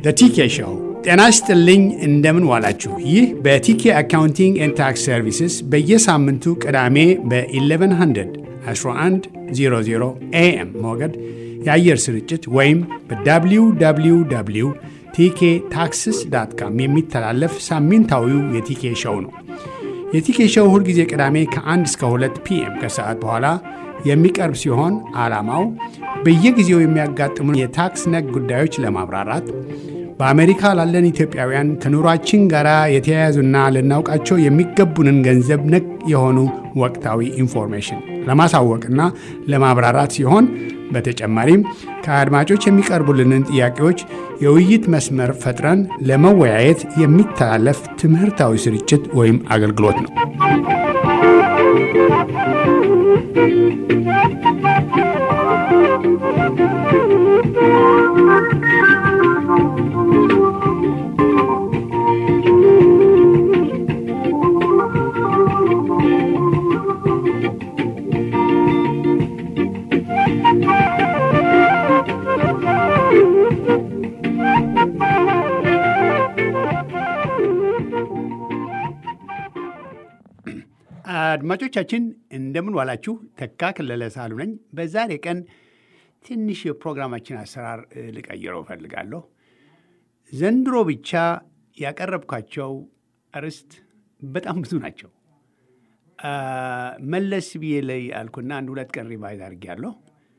ቲኬ ሾው። ጤና ይስጥልኝ፣ እንደምን ዋላችሁ። ይህ በቲኬ አካውንቲንግ ኤንድ ታክስ ሰርቪስስ በየሳምንቱ ቅዳሜ በ1100 1100 ኤኤም ሞገድ የአየር ስርጭት ወይም በwww ቲኬ ታክስስ ዳት ካም የሚተላለፍ ሳምንታዊው የቲኬ ሾው ነው። የቲኬ ሾው ሁልጊዜ ቅዳሜ ከ1 እስከ 2 ፒኤም ከሰዓት በኋላ የሚቀርብ ሲሆን ዓላማው በየጊዜው የሚያጋጥሙ የታክስ ነክ ጉዳዮች ለማብራራት በአሜሪካ ላለን ኢትዮጵያውያን ከኑሯችን ጋር የተያያዙና ልናውቃቸው የሚገቡንን ገንዘብ ነክ የሆኑ ወቅታዊ ኢንፎርሜሽን ለማሳወቅና ለማብራራት ሲሆን በተጨማሪም ከአድማጮች የሚቀርቡልንን ጥያቄዎች የውይይት መስመር ፈጥረን ለመወያየት የሚተላለፍ ትምህርታዊ ስርጭት ወይም አገልግሎት ነው። አድማጮቻችን እንደምን ዋላችሁ። ተካ ክለለ ሳሉ ነኝ። በዛሬ ቀን ትንሽ የፕሮግራማችን አሰራር ልቀይረው እፈልጋለሁ። ዘንድሮ ብቻ ያቀረብኳቸው አርዕስት በጣም ብዙ ናቸው። መለስ ብዬ ላይ አልኩና አንድ ሁለት ቀን ሪቫይዝ አድርጌያለሁ።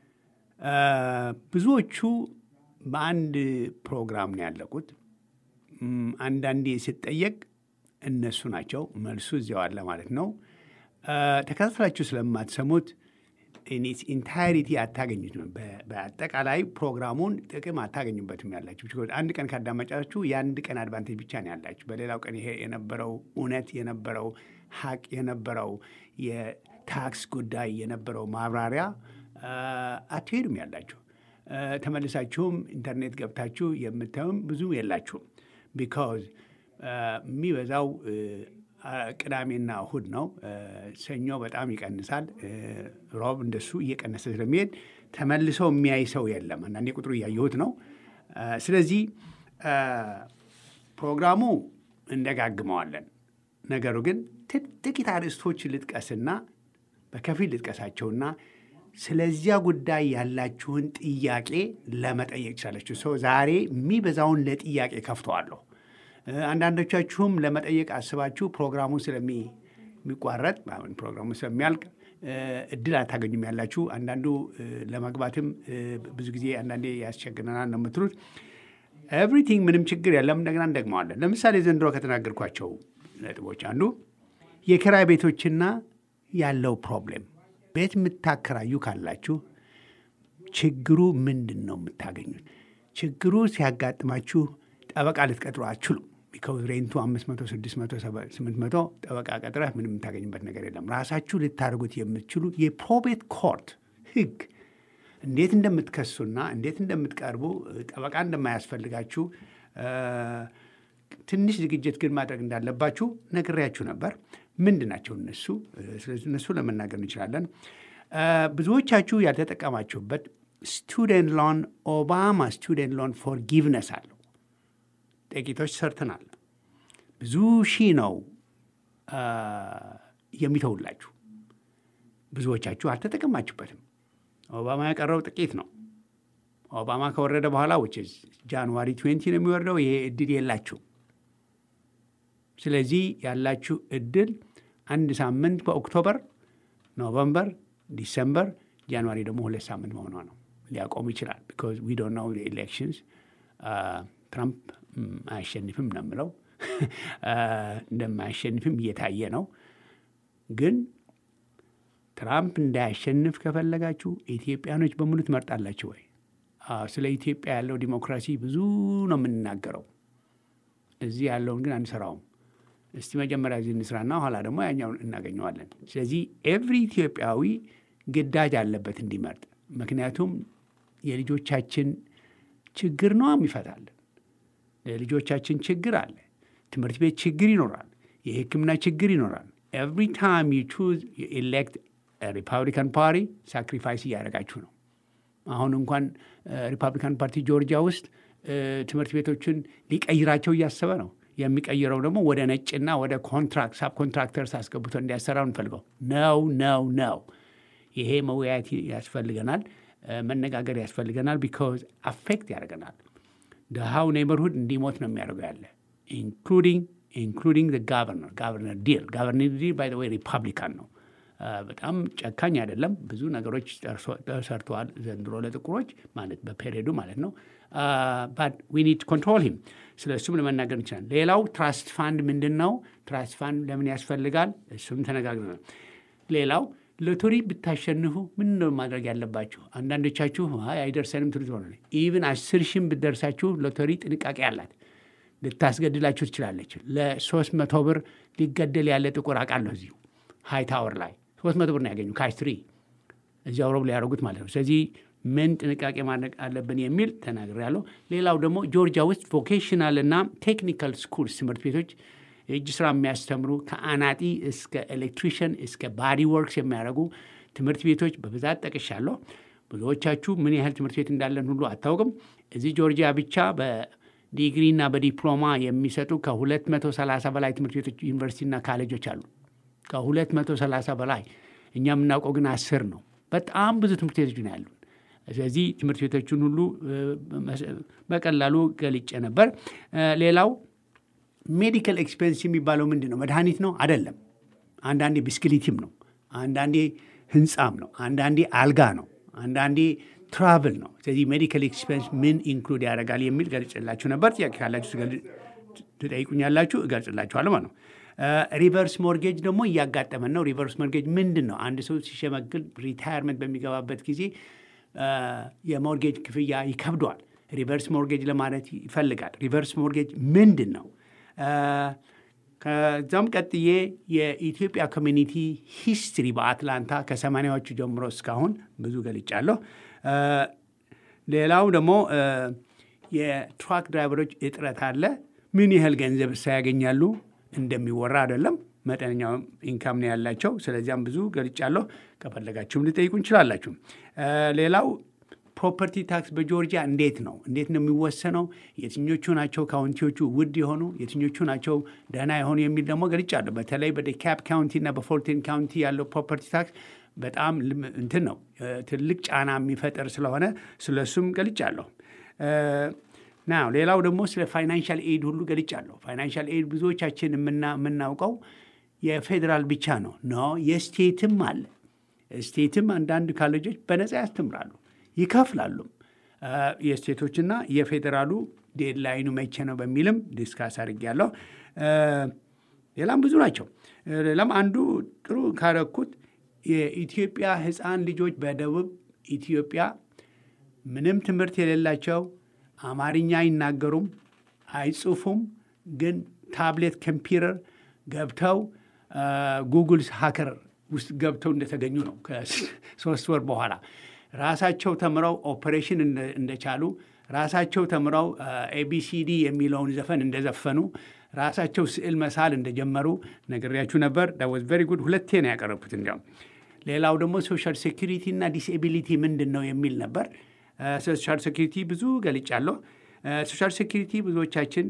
ብዙዎቹ በአንድ ፕሮግራም ነው ያለቁት። አንዳንዴ ስጠየቅ እነሱ ናቸው መልሱ እዚያው አለ ማለት ነው። ተከታትላችሁ ስለማትሰሙት ኢንታይሪቲ አታገኙትም። በአጠቃላይ ፕሮግራሙን ጥቅም አታገኙበትም ያላችሁ። አንድ ቀን ካዳመጫችሁ የአንድ ቀን አድቫንቴጅ ብቻ ነው ያላችሁ። በሌላው ቀን ይሄ የነበረው እውነት የነበረው ሀቅ የነበረው የታክስ ጉዳይ የነበረው ማብራሪያ አትሄዱም ያላችሁ። ተመልሳችሁም ኢንተርኔት ገብታችሁ የምታዩም ብዙ የላችሁም። ቢካዝ የሚበዛው ቅዳሜና እሁድ ነው። ሰኞ በጣም ይቀንሳል። ሮብ እንደሱ እየቀነሰ ስለሚሄድ ተመልሶ የሚያይ ሰው የለም። አንዳንዴ ቁጥሩ እያየሁት ነው። ስለዚህ ፕሮግራሙ እንደጋግመዋለን። ነገሩ ግን ጥቂት አርዕስቶች ልጥቀስና በከፊል ልጥቀሳቸውና ስለዚያ ጉዳይ ያላችሁን ጥያቄ ለመጠየቅ ቻለችሁ። ሰው ዛሬ የሚበዛውን ለጥያቄ ከፍተዋለሁ። አንዳንዶቻችሁም ለመጠየቅ አስባችሁ ፕሮግራሙ ስለሚቋረጥ ፕሮግራሙ ስለሚያልቅ እድል አታገኙም ያላችሁ። አንዳንዱ ለመግባትም ብዙ ጊዜ አንዳንዴ ያስቸግረናል ነው የምትሉት። ኤቭሪቲንግ ምንም ችግር የለም። እንደገና እንደግመዋለን። ለምሳሌ ዘንድሮ ከተናገርኳቸው ነጥቦች አንዱ የኪራይ ቤቶችና ያለው ፕሮብሌም ቤት የምታከራዩ ካላችሁ ችግሩ ምንድን ነው የምታገኙት? ችግሩ ሲያጋጥማችሁ ጠበቃ ልትቀጥሩ አትችሉም። ቢካውዝ ሬንቱ አምስት መቶ ስድስት መቶ ስምንት መቶ ጠበቃ ቀጥረህ ምንም የምታገኝበት ነገር የለም። ራሳችሁ ልታደርጉት የምትችሉ የፕሮቤት ኮርት ሕግ እንዴት እንደምትከሱና እንዴት እንደምትቀርቡ ጠበቃ እንደማያስፈልጋችሁ ትንሽ ዝግጅት ግን ማድረግ እንዳለባችሁ ነግሬያችሁ ነበር። ምንድን ናቸው እነሱ? ስለዚህ እነሱ ለመናገር እንችላለን። ብዙዎቻችሁ ያልተጠቀማችሁበት ስቱደንት ሎን ኦባማ ስቱደንት ሎን ፎርጊቭነስ አለው። ጥቂቶች ሰርተናል። ብዙ ሺህ ነው የሚተውላችሁ። ብዙዎቻችሁ አልተጠቀማችሁበትም። ኦባማ ያቀረው ጥቂት ነው። ኦባማ ከወረደ በኋላ ውጭ ጃንዋሪ ትዌንቲ ነው የሚወርደው። ይሄ እድል የላችሁ። ስለዚህ ያላችሁ እድል አንድ ሳምንት በኦክቶበር፣ ኖቨምበር፣ ዲሰምበር፣ ጃንዋሪ ደግሞ ሁለት ሳምንት መሆኗ ነው። ሊያቆም ይችላል። ቢኮዝ ዊ ዶንት ኖው ኤሌክሽንስ ትራምፕ አያሸንፍም ነው የምለው። እንደማያሸንፍም እየታየ ነው። ግን ትራምፕ እንዳያሸንፍ ከፈለጋችሁ ኢትዮጵያኖች በሙሉ ትመርጣላችሁ ወይ? ስለ ኢትዮጵያ ያለው ዲሞክራሲ ብዙ ነው የምንናገረው። እዚህ ያለውን ግን አንሰራውም። እስቲ መጀመሪያ እዚህ እንስራና ኋላ ደግሞ ያኛውን እናገኘዋለን። ስለዚህ ኤቭሪ ኢትዮጵያዊ ግዳጅ አለበት እንዲመርጥ። ምክንያቱም የልጆቻችን ችግር ነው የሚፈታልን። የልጆቻችን ችግር አለ። ትምህርት ቤት ችግር ይኖራል። የሕክምና ችግር ይኖራል። ኤቭሪ ታይም ዩ ቹዝ ኤሌክት ሪፐብሊካን ፓርቲ ሳክሪፋይስ እያደረጋችሁ ነው። አሁን እንኳን ሪፐብሊካን ፓርቲ ጆርጂያ ውስጥ ትምህርት ቤቶችን ሊቀይራቸው እያሰበ ነው። የሚቀይረው ደግሞ ወደ ነጭና ወደ ኮንትራክት ሳብ ኮንትራክተርስ አስገብቶ እንዲያሰራው እንፈልገው ነው ነው ነው። ይሄ መወያየት ያስፈልገናል፣ መነጋገር ያስፈልገናል። ቢካዝ አፌክት ያደርገናል። ድሃው ኔበርሁድ እንዲሞት ነው የሚያደርገው ያለ ኢንክሉዲንግ ኢንክሉዲንግ ጋቨርነር ጋቨርነር ዲል ጋቨርነር ዲል ባይ ወይ ሪፐብሊካን ነው። በጣም ጨካኝ አይደለም። ብዙ ነገሮች ተሰርተዋል ዘንድሮ ለጥቁሮች ማለት በፔሪዮዱ ማለት ነው። ባት ዊ ኒድ ኮንትሮል ሂም። ስለ እሱም ለመናገር እንችላለን። ሌላው ትራስት ፋንድ ምንድን ነው? ትራስት ፋንድ ለምን ያስፈልጋል? እሱም ተነጋግረናል። ሌላው ሎተሪ ብታሸንፉ ምን ነው ማድረግ ያለባችሁ? አንዳንዶቻችሁ አይ አይደርሰንም ትሉት ሆነ ኢቭን አስር ሺህም ብትደርሳችሁ ሎተሪ ጥንቃቄ አላት ልታስገድላችሁ ትችላለች። ለሶስት መቶ ብር ሊገደል ያለ ጥቁር አውቃለሁ እዚሁ ሃይ ታወር ላይ ሶስት መቶ ብር ነው ያገኙ ካሽ ትሪ እዚያው ረብ ሊያደርጉት ማለት ነው። ስለዚህ ምን ጥንቃቄ ማድረግ አለብን የሚል ተናግሬያለሁ። ሌላው ደግሞ ጆርጂያ ውስጥ ቮኬሽናል እና ቴክኒካል ስኩልስ ትምህርት ቤቶች የእጅ ስራ የሚያስተምሩ ከአናጢ እስከ ኤሌክትሪሽን እስከ ባዲ ወርክስ የሚያደርጉ ትምህርት ቤቶች በብዛት ጠቅሻለሁ። ብዙዎቻችሁ ምን ያህል ትምህርት ቤት እንዳለን ሁሉ አታውቅም። እዚህ ጆርጂያ ብቻ በዲግሪና በዲፕሎማ የሚሰጡ ከ230 በላይ ትምህርት ቤቶች ዩኒቨርሲቲና ካሌጆች አሉ። ከ230 በላይ እኛ የምናውቀው ግን አስር ነው። በጣም ብዙ ትምህርት ቤቶች ነው ያሉን። ስለዚህ ትምህርት ቤቶችን ሁሉ በቀላሉ ገልጬ ነበር። ሌላው ሜዲካል ኤክስፔንስ የሚባለው ምንድን ነው? መድኃኒት ነው አይደለም። አንዳንዴ ብስክሊቲም ነው፣ አንዳንዴ ህንፃም ነው፣ አንዳንዴ አልጋ ነው፣ አንዳንዴ ትራቭል ነው። ስለዚህ ሜዲካል ኤክስፔንስ ምን ኢንክሉድ ያደርጋል የሚል ገልጽላችሁ ነበር። ጥያቄ ካላችሁ ትጠይቁኛላችሁ፣ እገልጽላችኋለሁ ማለት ነው። ሪቨርስ ሞርጌጅ ደግሞ እያጋጠመን ነው። ሪቨርስ ሞርጌጅ ምንድን ነው? አንድ ሰው ሲሸመግል ሪታየርመንት በሚገባበት ጊዜ የሞርጌጅ ክፍያ ይከብደዋል። ሪቨርስ ሞርጌጅ ለማለት ይፈልጋል። ሪቨርስ ሞርጌጅ ምንድን ነው? ከዛም ቀጥዬ የኢትዮጵያ ኮሚኒቲ ሂስትሪ በአትላንታ ከሰማንያዎቹ ጀምሮ እስካሁን ብዙ ገልጫለሁ። ሌላው ደግሞ የትራክ ድራይቨሮች እጥረት አለ። ምን ያህል ገንዘብ ሳያገኛሉ እንደሚወራ አይደለም። መጠነኛ ኢንካም ነው ያላቸው። ስለዚያም ብዙ ገልጫለሁ። ከፈለጋችሁም ልጠይቁ እንችላላችሁ። ሌላው ፕሮፐርቲ ታክስ በጆርጂያ እንዴት ነው እንዴት ነው የሚወሰነው? የትኞቹ ናቸው ካውንቲዎቹ ውድ የሆኑ የትኞቹ ናቸው ደህና የሆኑ የሚል ደግሞ ገልጫለሁ። በተለይ በዴካፕ ካውንቲ እና በፎርቲን ካውንቲ ያለው ፕሮፐርቲ ታክስ በጣም እንትን ነው ትልቅ ጫና የሚፈጥር ስለሆነ ስለሱም ገልጫለሁ። ና ሌላው ደግሞ ስለ ፋይናንሻል ኤድ ሁሉ ገልጫለሁ። ፋይናንሻል ኤድ ብዙዎቻችን የምናውቀው የፌዴራል ብቻ ነው። ኖ የስቴትም አለ። ስቴትም አንዳንድ ካሌጆች በነፃ ያስተምራሉ ይከፍላሉም። የስቴቶችና የፌዴራሉ ዴድላይኑ መቼ ነው በሚልም ዲስካስ አድርጌያለሁ። ሌላም ብዙ ናቸው። ሌላም አንዱ ጥሩ ካረኩት የኢትዮጵያ ሕፃን ልጆች በደቡብ ኢትዮጵያ ምንም ትምህርት የሌላቸው አማርኛ አይናገሩም፣ አይጽፉም። ግን ታብሌት ኮምፒውተር ገብተው ጉግል ሀከር ውስጥ ገብተው እንደተገኙ ነው። ከሶስት ወር በኋላ ራሳቸው ተምረው ኦፕሬሽን እንደቻሉ ራሳቸው ተምረው ኤቢሲዲ የሚለውን ዘፈን እንደዘፈኑ ራሳቸው ስዕል መሳል እንደጀመሩ ነግሬያችሁ ነበር። ዳወዝ ቨሪ ጉድ። ሁለቴ ነው ያቀረብኩት። እንዲያውም ሌላው ደግሞ ሶሻል ሴኪሪቲ እና ዲስኤቢሊቲ ምንድን ነው የሚል ነበር። ሶሻል ሴኪሪቲ ብዙ ገልጫለሁ። ሶሻል ሴኪሪቲ ብዙዎቻችን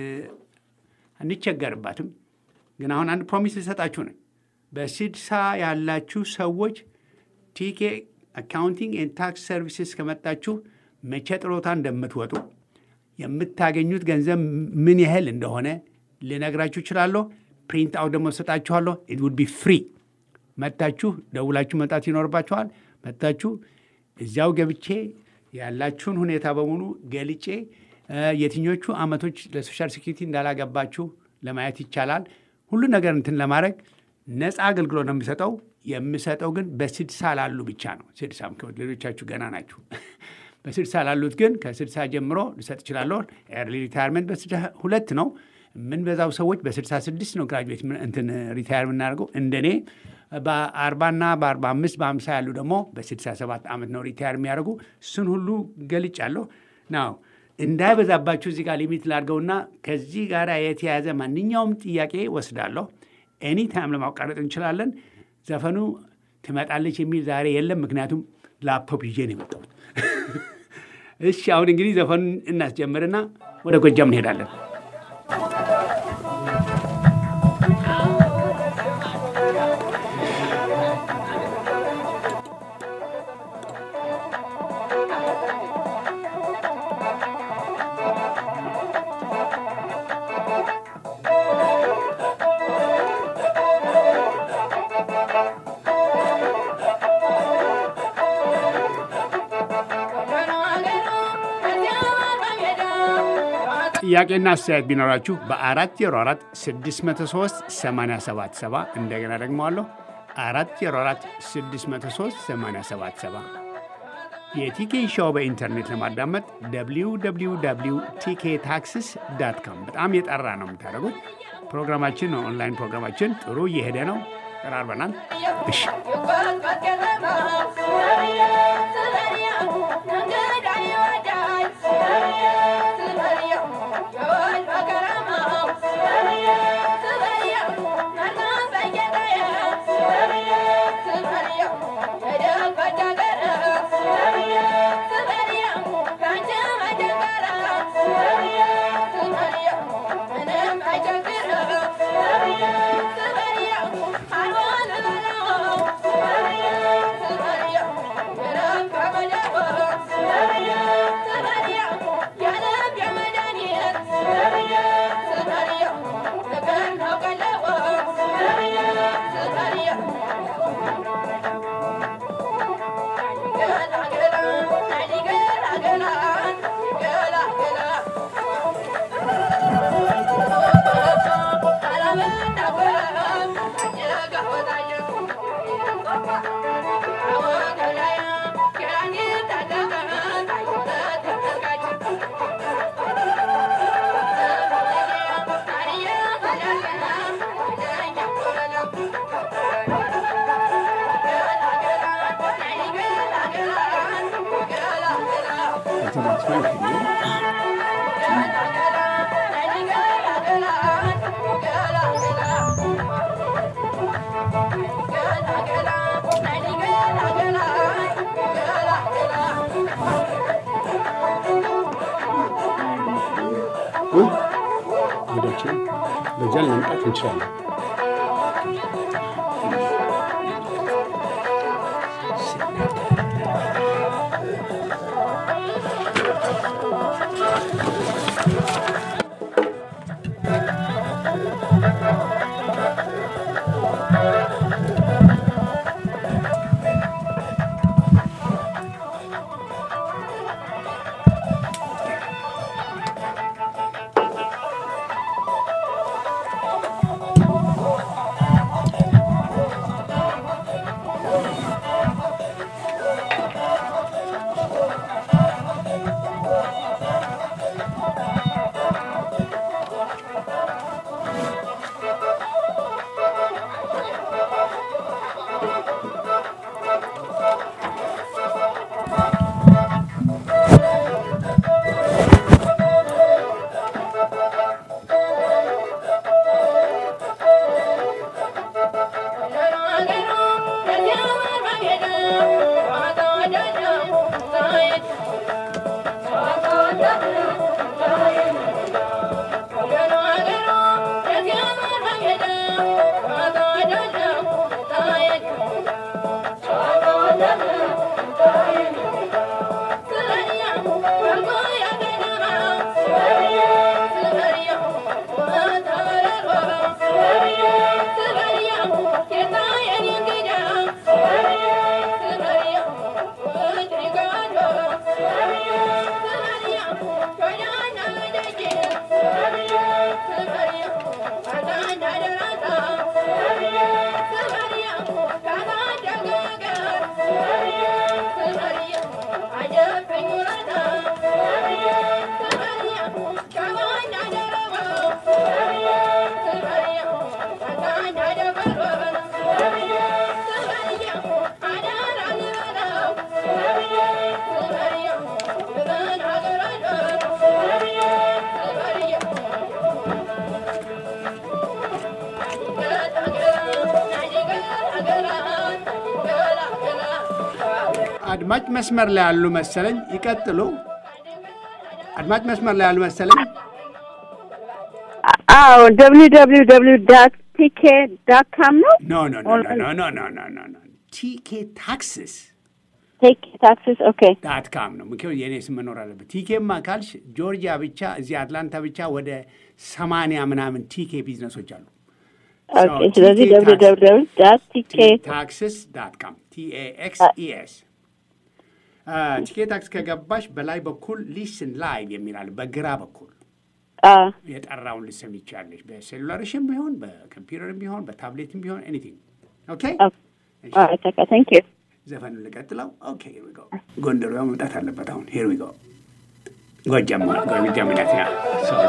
አንቸገርባትም። ግን አሁን አንድ ፕሮሚስ ልሰጣችሁ ነው። በስድሳ ያላችሁ ሰዎች ቲኬ አካውንቲንግ ኤንድ ታክስ ሰርቪስስ ከመጣችሁ መቼ ጥሮታ እንደምትወጡ የምታገኙት ገንዘብ ምን ያህል እንደሆነ ልነግራችሁ እችላለሁ። ፕሪንት አውት ደግሞ ሰጣችኋለሁ። ኢት ውድ ቢ ፍሪ። መታችሁ ደውላችሁ መጣት ይኖርባችኋል። መታችሁ እዚያው ገብቼ ያላችሁን ሁኔታ በሙሉ ገልጬ የትኞቹ አመቶች ለሶሻል ሴኪሪቲ እንዳላገባችሁ ለማየት ይቻላል። ሁሉ ነገር እንትን ለማድረግ ነፃ አገልግሎት ነው የሚሰጠው። የምሰጠው ግን በስድሳ ላሉ ብቻ ነው። ስድሳ ሌሎቻችሁ ገና ናችሁ። በስድሳ ላሉት ግን ከስድሳ ጀምሮ ልሰጥ እችላለሁ። ኤርሊ ሪታይርመንት በስድሳ ሁለት ነው። የምንበዛው ሰዎች በስድሳ ስድስት ነው ግራጁዌት እንትን ሪታይር የምናደርገው እንደኔ በአርባና በአርባ አምስት በአምሳ ያሉ ደግሞ በስድሳ ሰባት ዓመት ነው ሪታይር የሚያደርጉ። እሱን ሁሉ ገልጫለሁ ናው እንዳይበዛባችሁ እዚህ ጋር ሊሚት ላድርገውና ከዚህ ጋር የተያያዘ ማንኛውም ጥያቄ ወስዳለሁ። ኤኒ ታይም ለማቋረጥ እንችላለን። ዘፈኑ ትመጣለች የሚል ዛሬ የለም፣ ምክንያቱም ላፕቶፕ ይዤ ነው የመጣሁት። እሺ አሁን እንግዲህ ዘፈኑን እናስጀምርና ወደ ጎጃም እንሄዳለን። ጥያቄና አስተያየት ቢኖራችሁ በ404 603 877 እንደገና ደግመዋለሁ 404 603 877 የቲኬ ሾው በኢንተርኔት ለማዳመጥ www ቲኬ ታክስስ ዳት ካም በጣም የጠራ ነው የምታደርጉት። ፕሮግራማችን ኦንላይን ፕሮግራማችን ጥሩ እየሄደ ነው። ቀራርበናል። እሺ ወደችን በዚያ ለመምጣት እንችላለን። አድማጭ መስመር ላይ ያሉ መሰለኝ። ይቀጥሉ። አድማጭ መስመር ላይ አልመሰለኝ። አዎ ደብሊው ደብሊው ደብሊው ዳት ቲኬ ዳት ካም ነው። ኖ ኖ ኖ ኖ ኖ ኖ ኖ ኖ ኖ ቲኬ ታክስስ ቴክ ታክሲስ ኦኬ ዳት ካም ነው። ምክንያቱም የእኔ ስም መኖር አለበት። ቲኬማ ካልሽ ጆርጂያ ብቻ እዚህ አትላንታ ብቻ ወደ ሰማንያ ምናምን ቲኬ ቢዝነሶች አሉ። ኦኬ። ስለዚህ ደብሊው ደብሊው ደብሊው ዳት ቲኬ ታክስስ ዳት ካም ቲኤኤክስ ኢኤስ ቲኬ ታክስ ከገባሽ በላይ በኩል ሊስን ላይቭ የሚላል በግራ በኩል አ የጠራውን ልሰም ይቻለሽ። በሴሉላርሽም ቢሆን በኮምፒውተርም ቢሆን በታብሌትም ቢሆን ኤኒቲንግ። ኦኬ አ ተካ ታንክ ዩ ዘፈኑ ልቀጥለው። ኦኬ ሄር ዊ ጎ። ጎንደሯ መምጣት አለበት አሁን። ሄር ዊ ጎ። ጎጃም ጎጃም ናት ያ ሶሪ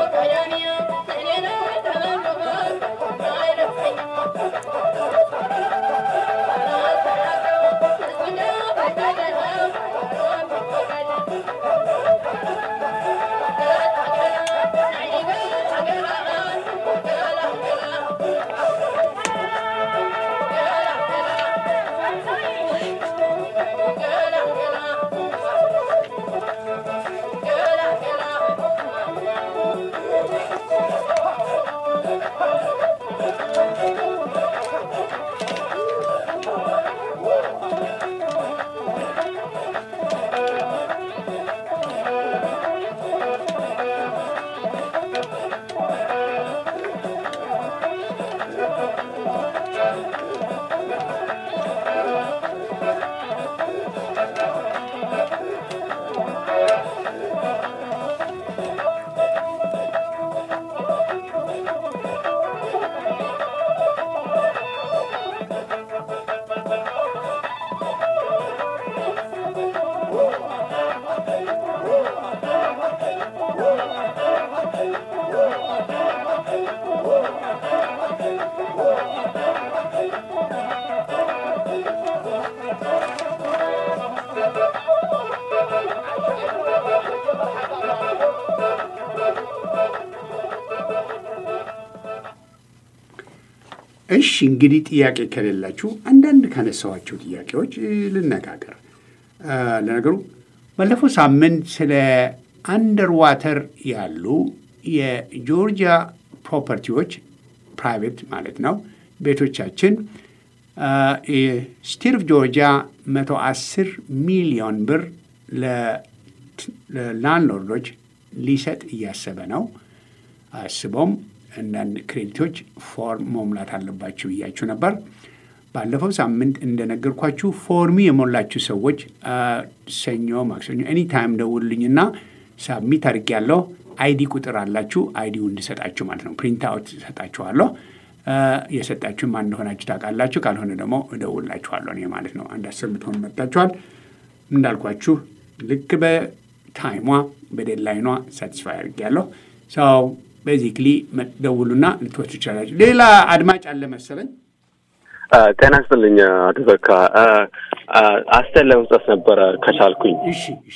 እሺ እንግዲህ ጥያቄ ከሌላችሁ አንዳንድ ካነሳኋቸው ጥያቄዎች እ, ልነጋገር። እ, ለነገሩ ባለፈው ሳምንት ስለ አንደር ዋተር ያሉ የጆርጂያ ፕሮፐርቲዎች ፕራይቬት ማለት ነው ቤቶቻችን ስቴት ኦፍ ጆርጂያ 110 ሚሊዮን ብር ለላንድሎርዶች ሊሰጥ እያሰበ ነው። አስቦም አንዳንድ ክሬዲቶች ፎርም መሙላት አለባችሁ ብያችሁ ነበር። ባለፈው ሳምንት እንደነገርኳችሁ ፎርሚ የሞላችሁ ሰዎች አ፣ ሰኞ፣ ማክሰኞ ኤኒ ታይም ደውሉልኝና ሳብሚት አድርጌያለሁ። አይዲ ቁጥር አላችሁ። አይዲው እንድሰጣችሁ ማለት ነው። ፕሪንት አውት እሰጣችኋለሁ። አ፣ የሰጣችሁ ማን እንደሆናችሁ ታውቃላችሁ። ካልሆነ ደግሞ እደውላችኋለሁ እኔ ማለት ነው። አንድ አስር ብትሆኑ መጥታችኋል። እንዳልኳችሁ ልክ በታይሟ በዴድላይኗ ሳቲስፋይ አድርጌያለሁ። ሰው ቤዚክሊ ደውሉና ልትወስዱ ይቻላችሁ። ሌላ አድማጭ አለ መሰለኝ። ጤና ይስጥልኝ አቶ ዘካ። አስተያየት ለመስጠት ነበረ ከቻልኩኝ። እሺ እሺ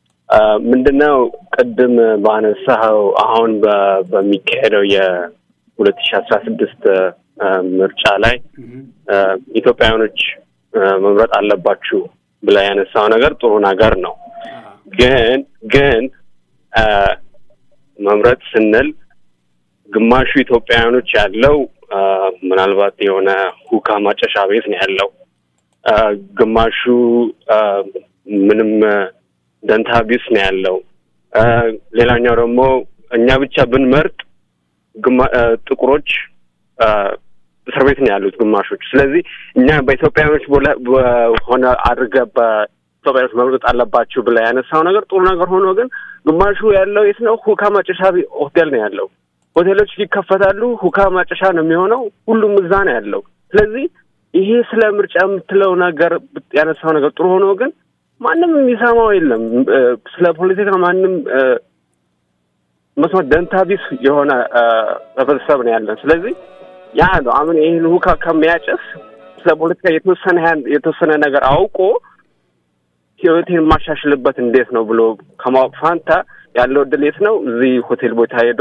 ምንድነው ቅድም ባነሳኸው አሁን በ- በሚካሄደው የሁለት ሺ አስራ ስድስት ምርጫ ላይ አ፣ ኢትዮጵያውያኖች አ፣ መምረጥ አለባችሁ ብላ ያነሳው ነገር ጥሩ ነገር ነው። ግን ግን አ፣ መምረጥ ስንል ግማሹ ኢትዮጵያውያኖች ያለው አ፣ ምናልባት የሆነ ሁካ ማጨሻ ቤት ነው ያለው። አ፣ ግማሹ አ፣ ምንም አ፣ ደንታ ቢስ ነው ያለው። አ፣ ሌላኛው ደግሞ እኛ ብቻ ብንመርጥ ግማ- አ፣ ጥቁሮች አ፣ እስር ቤት ነው ያሉት ግማሾቹ። ስለዚህ እኛ በኢትዮጵያውያኖች ቦለ- በሆነ አድርገህ በኢትዮጵያውያኖች መምረጥ አለባችሁ ብላ ያነሳው ነገር ጥሩ ነገር ሆኖ ግን ግማሹ ያለው የት ነው? ሁካ ማጨሻ ቤ- ሆቴል ነው ያለው። ሆቴሎች ይከፈታሉ፣ ሁካ ማጨሻ ነው የሚሆነው። ሁሉም እዛ ነው ያለው። ስለዚህ ይሄ ስለ ምርጫ የምትለው ነገር ያነሳው ነገር ጥሩ ሆኖ ግን ማንም የሚሰማው የለም። እ፣ ስለ ፖለቲካ ማንም እ፣ መስማት ደንታ ቢስ የሆነ እ፣ ህብረተሰብ ነው ያለን። ስለዚህ ያ ነው አሁን ይህን ሁካ ከሚያጨስ ስለ ፖለቲካ የተወሰነ ያህል የተወሰነ ነገር አውቆ ህይወቴን የማሻሽልበት እንዴት ነው ብሎ ከማወቅ ፋንታ ያለው እድል የት ነው? እዚህ ሆቴል ቦታ ሄዶ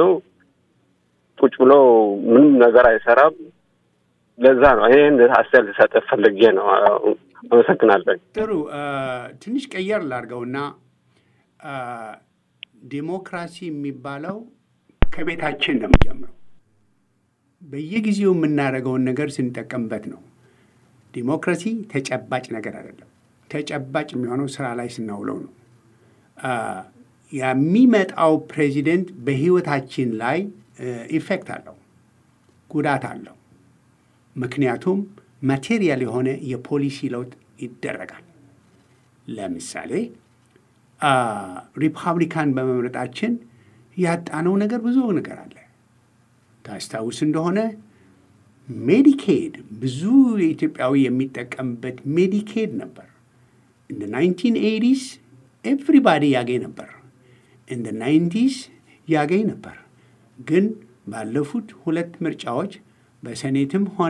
ቁጭ ብሎ ምንም ነገር አይሰራም። ለዛ ነው ይህን አስተያየት ልሰጥ ፈልጌ ነው። አመሰግናለሁ። ጥሩ አ፣ ትንሽ ቀየር ላድርገውና አ፣ ዲሞክራሲ የሚባለው ከቤታችን ነው የሚጀምረው። በየጊዜው የምናደርገውን ነገር ስንጠቀምበት ነው። ዲሞክራሲ ተጨባጭ ነገር አይደለም። ተጨባጭ የሚሆነው ስራ ላይ ስናውለው ነው። የሚመጣው ፕሬዚደንት በህይወታችን ላይ ኢፌክት አለው፣ ጉዳት አለው። ምክንያቱም ማቴሪያል የሆነ የፖሊሲ ለውጥ ይደረጋል። ለምሳሌ ሪፐብሊካን በመምረጣችን ያጣነው ነገር ብዙ ነገር አለ። ታስታውስ እንደሆነ ሜዲኬድ ብዙ የኢትዮጵያዊ የሚጠቀምበት ሜዲኬድ ነበር። እንደ ናይንቲን ኤይቲስ ኤቭሪባዲ ያገኝ ነበር። እንደ ናይንቲስ ያገኝ ነበር። ግን ባለፉት ሁለት ምርጫዎች በሴኔትም ሆነ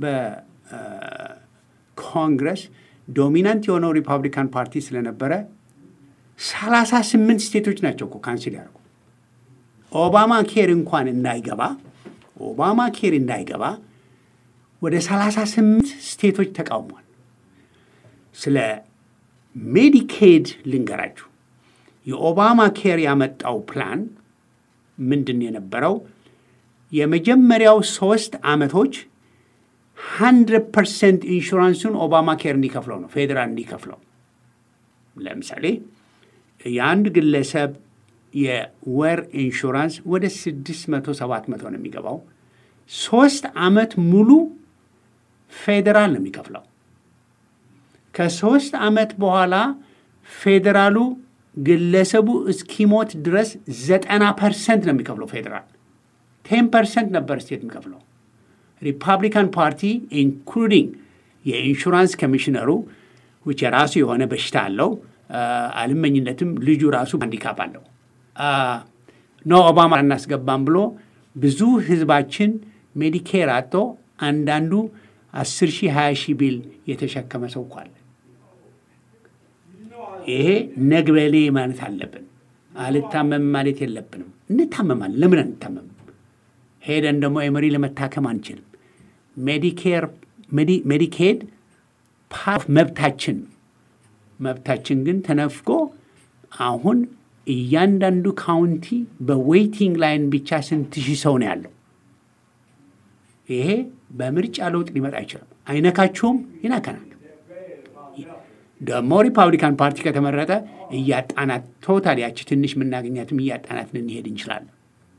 በኮንግረስ ዶሚናንት የሆነው ሪፐብሊካን ፓርቲ ስለነበረ ሰላሳ ስምንት ስቴቶች ናቸው እኮ ካንስል ያደርጉ ኦባማ ኬር እንኳን እንዳይገባ ኦባማ ኬር እንዳይገባ ወደ ሰላሳ ስምንት ስቴቶች ተቃውሟል። ስለ ሜዲኬድ ልንገራችሁ። የኦባማ ኬር ያመጣው ፕላን ምንድን የነበረው የመጀመሪያው ሶስት ዓመቶች ሀንድረድ ፐርሰንት ኢንሹራንሱን ኦባማ ኬር እንዲከፍለው ነው፣ ፌዴራል እንዲከፍለው። ለምሳሌ የአንድ ግለሰብ የወር ኢንሹራንስ ወደ ስድስት መቶ ሰባት መቶ ነው የሚገባው። ሶስት ዓመት ሙሉ ፌዴራል ነው የሚከፍለው። ከሶስት ዓመት በኋላ ፌዴራሉ ግለሰቡ እስኪሞት ድረስ ዘጠና ፐርሰንት ነው የሚከፍለው ፌዴራል። ቴን ፐርሰንት ነበር ስቴት የሚከፍለው። ሪፐብሊካን ፓርቲ ኢንክሉዲንግ የኢንሹራንስ ኮሚሽነሩ ውጭ የራሱ የሆነ በሽታ አለው፣ አልመኝነትም፣ ልጁ ራሱ ሃንዲካፕ አለው። ኖ ኦባማ እናስገባም ብሎ ብዙ ህዝባችን ሜዲኬር አጥቶ አንዳንዱ አስር ሺህ ሀያ ሺህ ቢል የተሸከመ ሰው እኮ አለ። ይሄ ነግበሌ ማለት አለብን። አልታመም ማለት የለብንም። እንታመማለን። ለምን አንታመምም? ሄደን ደግሞ ኤመሪ ለመታከም አንችልም። ሜዲኬር ሜዲኬድ ፓርት መብታችን መብታችን ግን ተነፍጎ አሁን እያንዳንዱ ካውንቲ በዌይቲንግ ላይን ብቻ ስንት ሺህ ሰው ነው ያለው። ይሄ በምርጫ ለውጥ ሊመጣ አይችልም። አይነካችሁም፣ ይነካናል። ደግሞ ሪፐብሊካን ፓርቲ ከተመረጠ እያጣናት ቶታል ያቺ ትንሽ የምናገኛትም እያጣናት ልንሄድ እንችላለን።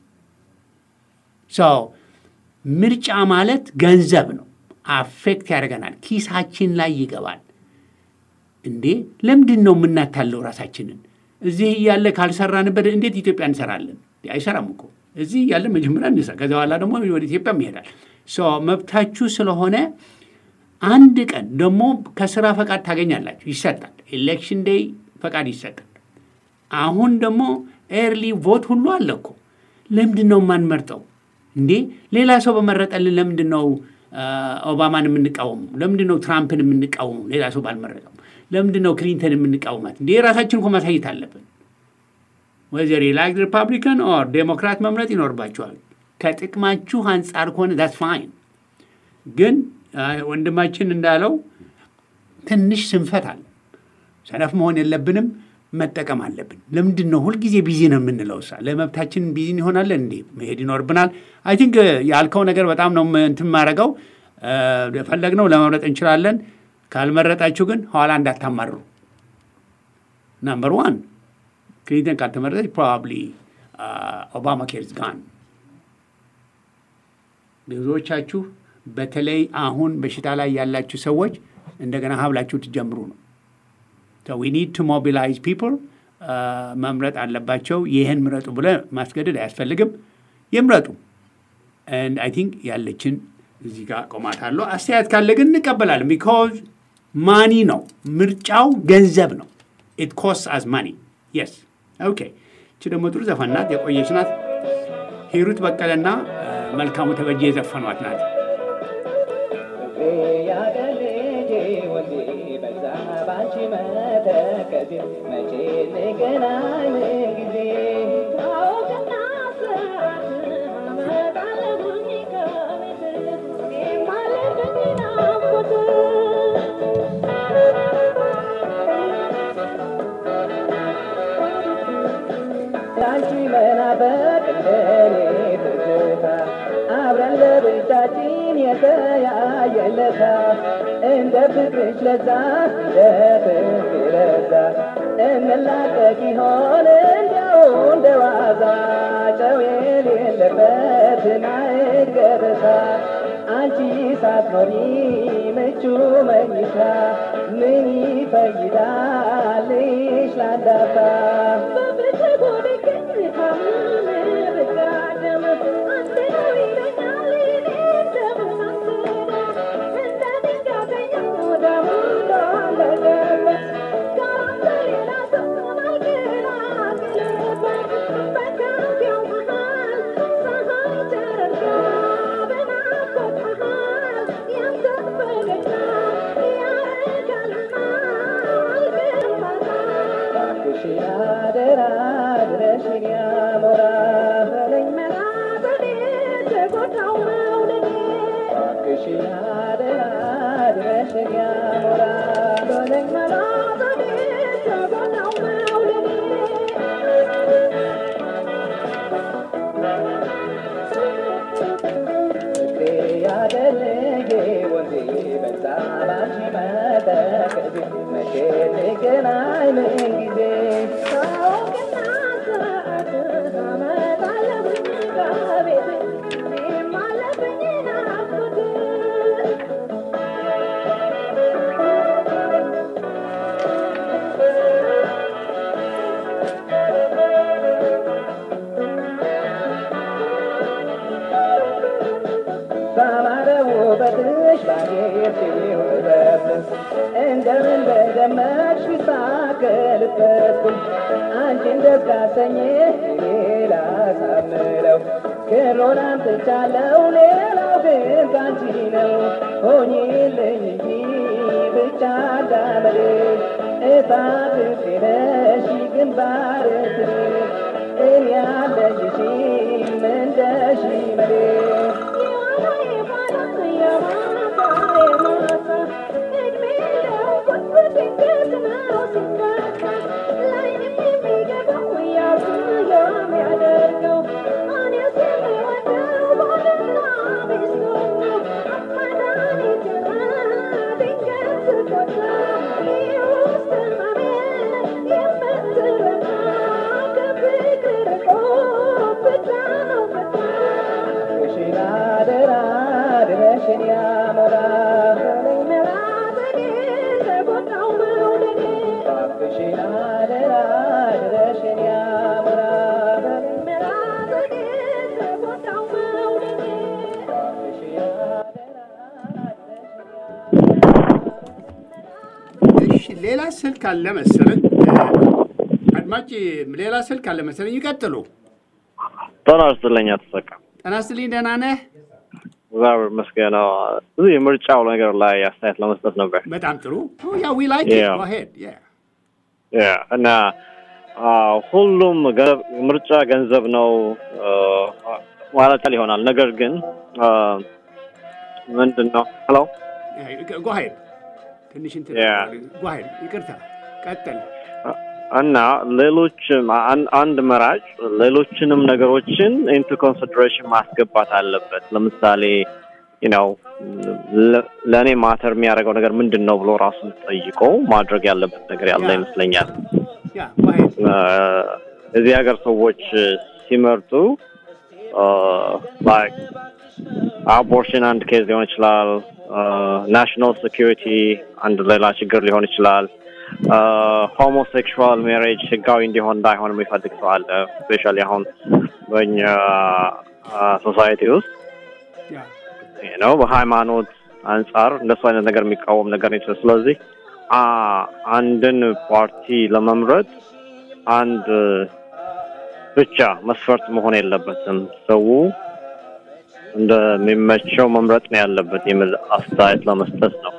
ሰው ምርጫ ማለት ገንዘብ ነው። አፌክት ያደርገናል፣ ኪሳችን ላይ ይገባል። እንዴ ለምንድን ነው የምናታለው ራሳችንን? እዚህ እያለ ካልሰራንበት እንዴት ኢትዮጵያ እንሰራለን? አይሰራም እኮ እዚህ እያለ መጀመሪያ እንስራ፣ ከዚ በኋላ ደግሞ ወደ ኢትዮጵያ ይሄዳል። መብታችሁ ስለሆነ አንድ ቀን ደግሞ ከስራ ፈቃድ ታገኛላችሁ፣ ይሰጣል። ኤሌክሽን ዴይ ፈቃድ ይሰጣል። አሁን ደግሞ ኤርሊ ቮት ሁሉ አለ እኮ። ለምንድን ነው የማንመርጠው እንዴ? ሌላ ሰው በመረጠልን ለምንድን ነው ኦባማን የምንቃወሙ? ለምንድን ነው ትራምፕን የምንቃወሙ? ሌላ ሰው ባልመረጠው ለምንድን ነው ክሊንተን የምንቃወማት? እንዴ የራሳችን እኮ ማሳየት አለብን። ወዘር ላይክ ሪፐብሊካን ኦር ዴሞክራት መምረጥ ይኖርባቸዋል። ከጥቅማችሁ አንጻር ከሆነ ዳስ ፋይን። ግን ወንድማችን እንዳለው ትንሽ ስንፈት አለ። ሰነፍ መሆን የለብንም፣ መጠቀም አለብን። ለምንድን ነው ሁልጊዜ ቢዚ ነው የምንለው? ሳ ለመብታችን ቢዚ እንሆናለን እንዴ? መሄድ ይኖርብናል። አይ ቲንክ ያልከው ነገር በጣም ነው እንትን ማድረገው። ፈለግነው ለመምረጥ እንችላለን። ካልመረጣችሁ ግን ኋላ እንዳታማሩ። ናምበር ዋን ክሊንተን ካልተመረጠች ፕሮባብሊ ኦባማ ኬርስ ጋን። ብዙዎቻችሁ በተለይ አሁን በሽታ ላይ ያላችሁ ሰዎች እንደገና ሀብላችሁ ትጀምሩ ነው። ዊ ኒድ ቱ ሞቢላይዝ ፒፕል መምረጥ አለባቸው። ይህን ምረጡ ብለ ማስገደድ አያስፈልግም። ይምረጡ። አይ ቲንክ ያለችን እዚህ ጋር ቆማታለሁ። አስተያየት ካለ ግን እንቀበላለን። ቢኮዝ ማኒ ነው ምርጫው፣ ገንዘብ ነው። ኢት ኮስት አዝ ማኒ የስ ኦኬ። እቺ ደግሞ ጥሩ ዘፈን ናት፣ የቆየች ናት። ሂሩት በቀለና መልካሙ ተበጀ የዘፈኗት ናት። አንቺን የተያየለታ እንደ ፍቅርሽ ለዛ እንደ ፍቅር ለዛ እንላቀቅ ይሆን እንዲያው እንደ ዋዛ ጨው የሌለበት ማዕድ ገበታ አንቺ ሳትኖሪ ምቹ መኝታ ምን ይፈይዳልሽ ላንዳታ እባክሽን አደራ ድረሽን ያሞራ በለኝ መላ እባክሽን አደራ ድረሽን ያሞራ በለኝ መላ ፍቅሬ ያደረጌ ወንዜ በዛ ባንቺ መጠቀዜ መቼ እንገናኝ ምን ጊዜ ባማረ ውበትሽ ባጌጥ ውበት እንደምን በደመቅሽ ቢሳከልበት አንቺን ደስ ካሰኘህ ሌላ ሳምለው ክሮን አምጥቻለሁ ሌላው ግን ካንቺ ነው ሆኚልኝ እንጂ ብቻ እንዳመሌ እሳት ነሽ ግንባር እኔ ያለሽሽም እንደ ሽመሌ እባክሽን አደራ ድረሽን ያሞራ እባክሽን አደራ ድረሽን ያሞራ እባክሽን አደራ እሺ ሌላ ስልክ አለ መሰለኝ። አድማጭ ሌላ ስልክ አለ መሰለኝ። ይቀጥሉ። ጤና ይስጥልኝ ተሰካ ጤና ይስጥልኝ። ደህና ነህ? እግዚአብሔር ይመስገን። አዎ፣ እዚህ የምርጫው ነገር ላይ አስተያየት ለመስጠት ነበር በጣም ጥሩ። ያ ዊ ላይክ Yeah. ጎ ሄድ ያ ያ እና አ፣ ሁሉም ገ- ምርጫ ገንዘብ ነው አ፣ ማለት ይሆናል። ነገር ግን አ፣ ምንድን ነው ሄሎ ጎ ሄድ ትንሽ እንትን Yeah. ጎ ሄድ ይቅርታ፣ ቀጥል። እና ሌሎችም አን- አንድ መራጭ ሌሎችንም ነገሮችን ኢንቱ ኮንሲደሬሽን ማስገባት አለበት። ለምሳሌ ነው ለእኔ ማተር የሚያደርገው ነገር ምንድን ነው ብሎ ራሱን ጠይቆ ማድረግ ያለበት ነገር ያለ ያ። ይመስለኛል። ያ ጎ ሄድ እዚህ ሀገር ሰዎች ሲመርጡ አቦርሽን አንድ ኬዝ ሊሆን ይችላል። ናሽናል ሴኪሪቲ አንድ ሌላ ችግር ሊሆን ይችላል። ሆሞሴክሹዋል ሜሬጅ ህጋዊ እንዲሆን እንዳይሆን የሚፈልግ ሰው አለ። ስፔሻሊ አሁን በእኛ ሶሳይቲ ውስጥ ያ ነው በሃይማኖት አንጻር እንደሱ አይነት ነገር የሚቃወም ነገር ነው። ስለዚህ አ አንድን ፓርቲ ለመምረጥ አንድ ብቻ መስፈርት መሆን የለበትም። ሰው እንደሚመቸው መምረጥ ነው ያለበት የሚል አስተያየት ለመስጠት ነው።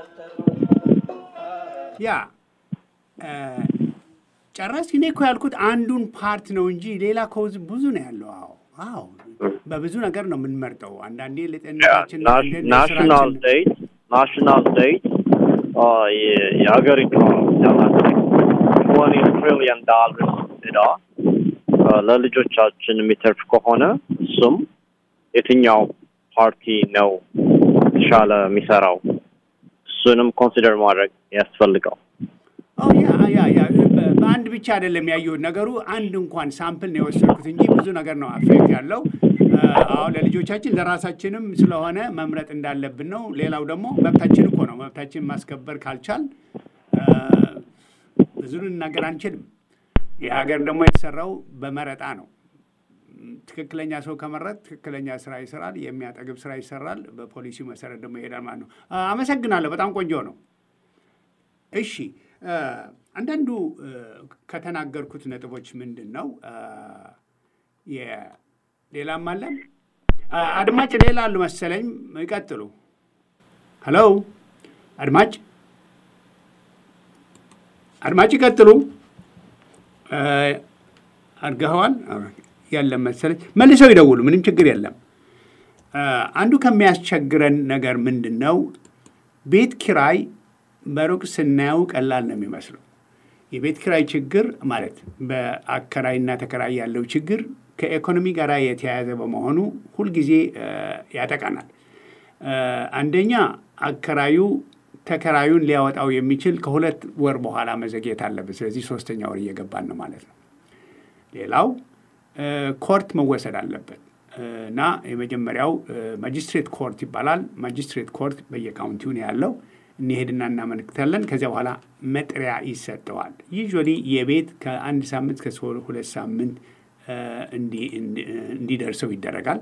ያ እ፣ ጨረስክ? እኔ እኮ ያልኩት አንዱን ፓርት ነው እንጂ ሌላ ኮዝ ብዙ ነው ያለው። አዎ አዎ፣ በብዙ ነገር ነው የምንመርጠው። አንዳንዴ ለጤንነታችን፣ አንዳንዴ ናሽናል ለስራችን። ዴት ናሽናል ዴት የሀገር ኢኮኖሚ ያላት ትወኒ ትሪሊየን ዳላርስ ዕዳ አ፣ ለልጆቻችን የሚተርፍ ከሆነ እሱም የትኛው ፓርቲ ነው የተሻለ የሚሰራው? እሱንም ኮንሲደር ማድረግ ያስፈልገው። አዎ ያ ያ ያ በ- በአንድ ብቻ አይደለም ያየሁት ነገሩ። አንድ እንኳን ሳምፕል ነው የወሰድኩት እንጂ ብዙ ነገር ነው አፌክት ያለው። አሁን ለልጆቻችን ለራሳችንም ስለሆነ መምረጥ እንዳለብን ነው። ሌላው ደግሞ መብታችን እኮ ነው። መብታችን ማስከበር ካልቻል አ፣ ብዙ ልናገር አንችልም። ይህ ሀገር ደግሞ የተሰራው በመረጣ ነው። ትክክለኛ ሰው ከመረጥ ትክክለኛ ስራ ይሰራል፣ የሚያጠግብ ስራ ይሰራል። በፖሊሲው መሰረት ደግሞ ይሄዳል ማለት ነው። አ፣ አመሰግናለሁ። በጣም ቆንጆ ነው። እሺ አ፣ አንዳንዱ አ፣ ከተናገርኩት ነጥቦች ምንድን ነው አ፣ የ- ሌላም አለን አ፣ አድማጭ ሌላ አሉ መሰለኝ። ይቀጥሉ። ሄሎ አድማጭ አድማጭ ይቀጥሉ። አ፣ አድርገኸዋል ያለም መሰለኝ። መልሰው ይደውሉ። ምንም ችግር የለም። አ፣ አንዱ ከሚያስቸግረን ነገር ምንድን ነው ቤት ኪራይ በሩቅ ስናየው ቀላል ነው የሚመስለው። የቤት ኪራይ ችግር ማለት በአከራይና ተከራይ ያለው ችግር ከኢኮኖሚ ጋር የተያያዘ በመሆኑ ሁልጊዜ አ፣ ያጠቃናል። አ፣ አንደኛ አከራዩ ተከራዩን ሊያወጣው የሚችል ከሁለት ወር በኋላ መዘግየት አለበት። ስለዚህ ሶስተኛ ወር እየገባን ነው ማለት ነው። ሌላው አ፣ ኮርት መወሰድ አለበት አ፣ እና የመጀመሪያው ማጅስትሬት ኮርት ይባላል። ማጅስትሬት ኮርት በየካውንቲው ነው ያለው። እንሄድና እናመለክታለን። ከዚያ በኋላ መጥሪያ ይሰጠዋል። ዩዥዋሊ የቤት ከአንድ ሳምንት እስከ ሁለት ሳምንት አ፣ እንዲ- እንዲ- እንዲደርሰው ይደረጋል።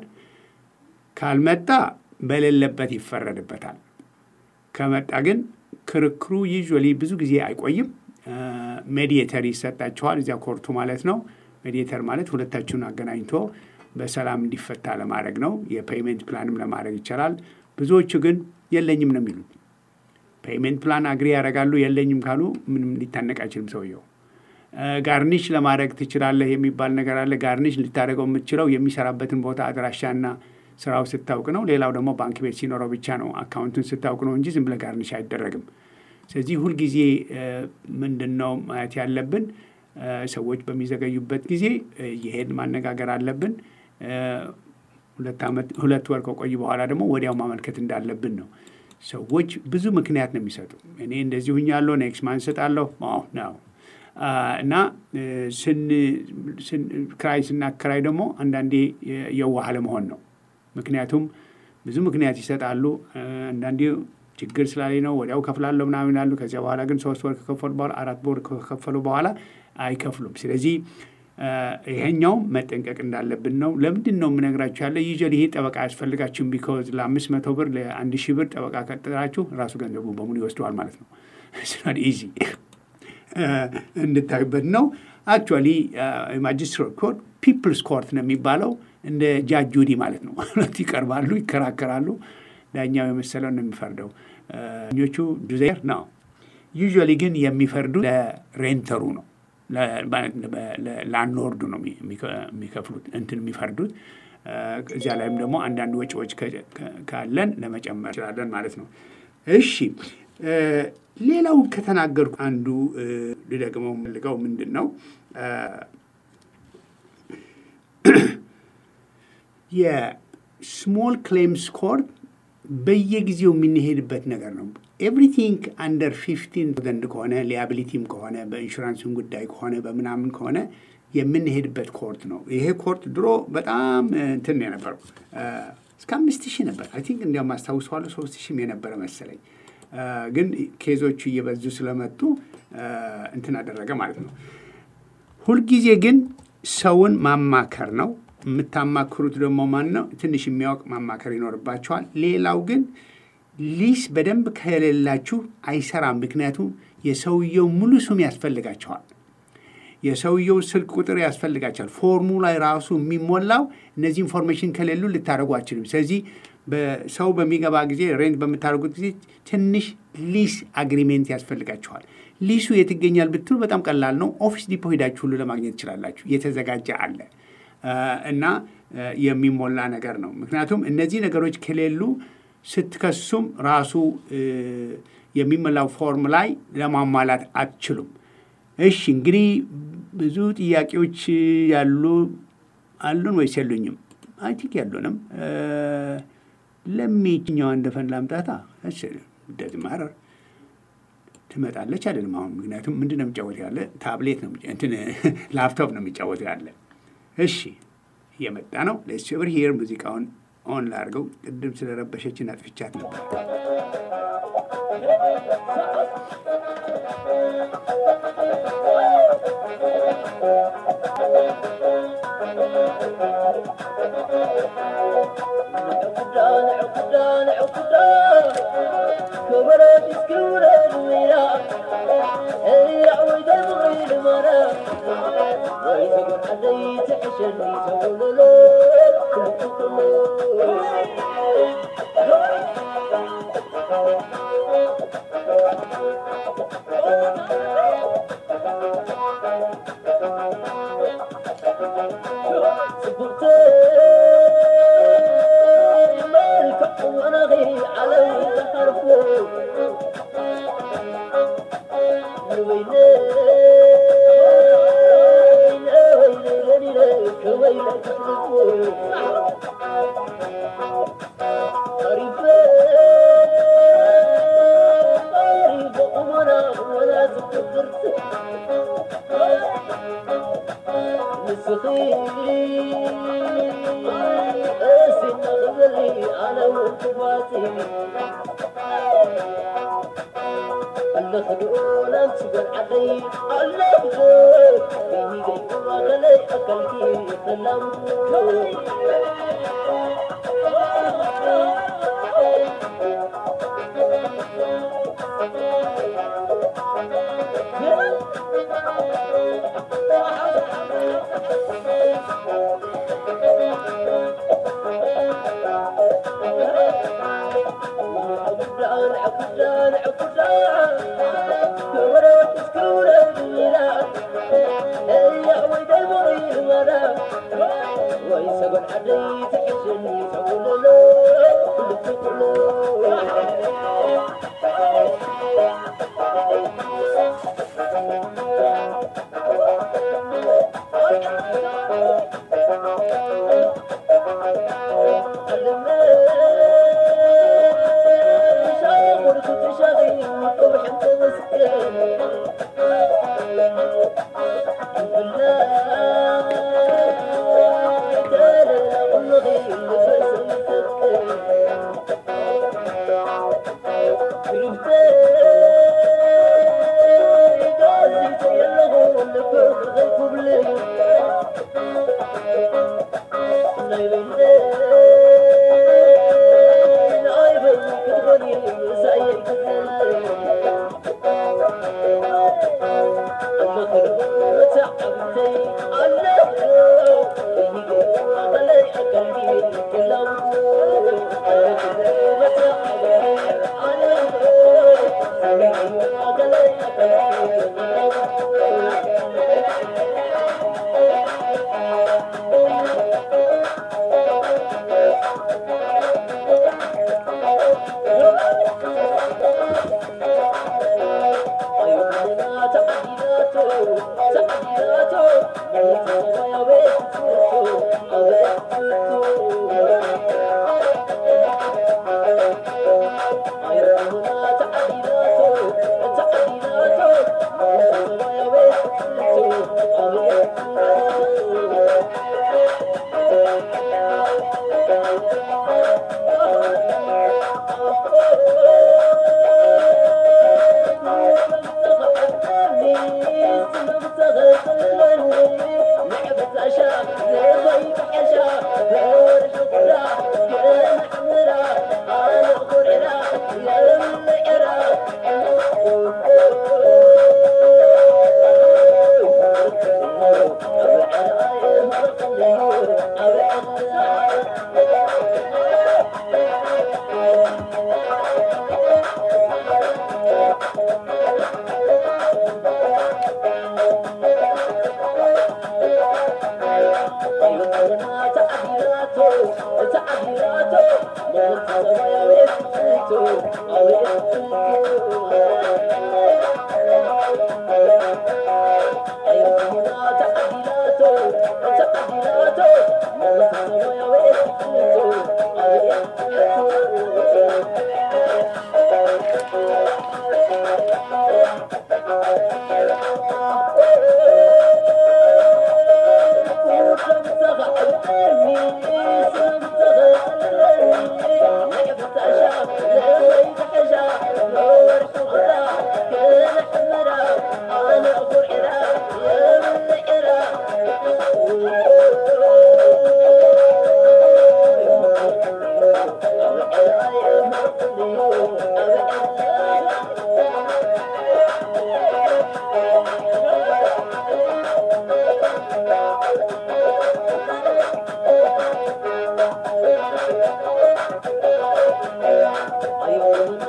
ካልመጣ በሌለበት ይፈረድበታል። ከመጣ ግን ክርክሩ ዩዥዋሊ ብዙ ጊዜ አይቆይም። ሜዲየተር ይሰጣቸዋል፣ እዚያ ኮርቱ ማለት ነው። ሜዲየተር ማለት ሁለታችሁን አገናኝቶ በሰላም እንዲፈታ ለማድረግ ነው። የፔይሜንት ፕላንም ለማድረግ ይቻላል። ብዙዎቹ ግን የለኝም ነው የሚሉት። ፔይሜንት ፕላን አግሪ ያደርጋሉ። የለኝም ካሉ ምንም ሊታነቅ አይችልም ሰውየው። ጋርኒሽ ለማድረግ ትችላለህ የሚባል ነገር አለ። ጋርኒሽ ልታደርገው የምትችለው የሚሰራበትን ቦታ አድራሻና ስራው ስታውቅ ነው። ሌላው ደግሞ ባንክ ቤት ሲኖረው ብቻ ነው። አካውንቱን ስታውቅ ነው እንጂ ዝም ብለህ ጋርኒሽ አይደረግም። ስለዚህ ሁልጊዜ ምንድን ነው ማየት ያለብን እ፣ ሰዎች በሚዘገዩበት ጊዜ እ፣ የሄድ ማነጋገር አለብን። እ፣ ሁለት ዓመት ሁለት ወር ከቆዩ በኋላ ደግሞ ወዲያው ማመልከት እንዳለብን ነው። ሰዎች ብዙ ምክንያት ነው የሚሰጡ። እኔ እንደዚህ ሁኛለሁ፣ ኔክስት ማን እሰጣለሁ አዎ ነው አ፣ እና እ፣ ስን ስን- ክራይ ስናከራይ ደግሞ አንዳንዴ የ- የዋህ ለመሆን ነው። ምክንያቱም ብዙ ምክንያት ይሰጣሉ። እ፣ አንዳንዴ ችግር ስላለኝ ነው ወዲያው ከፍላለሁ ምናምን ይላሉ። ከዚያ በኋላ ግን ሶስት ወር ከከፈሉ በኋላ አራት ወር ከከፈሉ በኋላ አይከፍሉም። ስለዚህ እ፣ ይሄኛው መጠንቀቅ እንዳለብን ነው። ለምንድን ነው የምነግራችሁ ያለ ዩዥዋሊ ይሄ ጠበቃ አያስፈልጋችሁም። ቢኮዝ ለአምስት መቶ ብር ለአንድ ሺህ ብር ጠበቃ ቀጥራችሁ ራሱ ገንዘቡ በሙሉ ይወስደዋል ማለት ነው። ስናት ኢዚ እንድታዩበት ነው። አክቹዋሊ ማጅስትሬት ኮርት ፒፕልስ ኮርት ነው የሚባለው እንደ ጃጅ ጁዲ ማለት ነው። ሁለት ይቀርባሉ፣ ይከራከራሉ። ዳኛው የመሰለው ነው የሚፈርደው። ኞቹ ዱዜር ነው። ዩዥዋሊ ግን የሚፈርዱ ለሬንተሩ ነው ለላንድሎርዱ ነው የሚከፍሉት እንትን የሚፈርዱት። እዚያ ላይም ደግሞ አንዳንድ ወጪዎች ካለን ለመጨመር እንችላለን ማለት ነው። እሺ ሌላው ከተናገርኩ አንዱ ልደግመው የምፈልገው ምንድን ነው የስሞል ክሌምስ ኮርት በየጊዜው የምንሄድበት ነገር ነው። ኤቭሪቲንግ አንደር ፊፍቲን ዘንድ ከሆነ ሊያቢሊቲም ከሆነ በኢንሹራንስን ጉዳይ ከሆነ በምናምን ከሆነ የምንሄድበት ኮርት ነው። ይሄ ኮርት ድሮ በጣም እንትን የነበረው እስከ አምስት ሺህ ነበር። አይ ቲንክ እንዲያውም አስታውሰዋለሁ ሶስት ሺህም የነበረ መሰለኝ። ግን ኬዞቹ እየበዙ ስለመጡ እንትን አደረገ ማለት ነው። ሁልጊዜ ግን ሰውን ማማከር ነው። የምታማክሩት ደግሞ ማን ነው? ትንሽ የሚያውቅ ማማከር ይኖርባቸዋል። ሌላው ግን ሊስ በደንብ ከሌላችሁ አይሰራም። ምክንያቱም የሰውየው ሙሉ ስም ያስፈልጋቸዋል። የሰውየው ስልክ ቁጥር ያስፈልጋቸዋል። ፎርሙ ላይ ራሱ የሚሞላው እነዚህ ኢንፎርሜሽን ከሌሉ ልታደርጉ አችልም። ስለዚህ በሰው በሚገባ ጊዜ ሬንት በምታደርጉት ጊዜ ትንሽ ሊስ አግሪሜንት ያስፈልጋቸዋል። ሊሱ የት ይገኛል ብትሉ በጣም ቀላል ነው። ኦፊስ ዲፖ ሄዳችሁ ሁሉ ለማግኘት ትችላላችሁ። የተዘጋጀ አለ እና የሚሞላ ነገር ነው። ምክንያቱም እነዚህ ነገሮች ከሌሉ ስትከሱም ራሱ የሚሞላው ፎርም ላይ ለማሟላት አትችሉም። እሺ እንግዲህ ብዙ ጥያቄዎች ያሉ አሉን ወይስ የሉኝም? አይ ቲንክ ያሉንም። ለሚችኛዋ እንደፈን ላምጣታ እንደዚህ ማረር ትመጣለች አይደለም። አሁን ምክንያቱም ምንድን ነው የሚጫወት ያለ ታብሌት ነው እንትን ላፕቶፕ ነው የሚጫወት ያለ። እሺ እየመጣ ነው። ሌትስ ኦቨር ሂር ሙዚቃውን ኦን ላድርገው። ቅድም ስለረበሸችን አጥፍቻት ነበር። Thank you.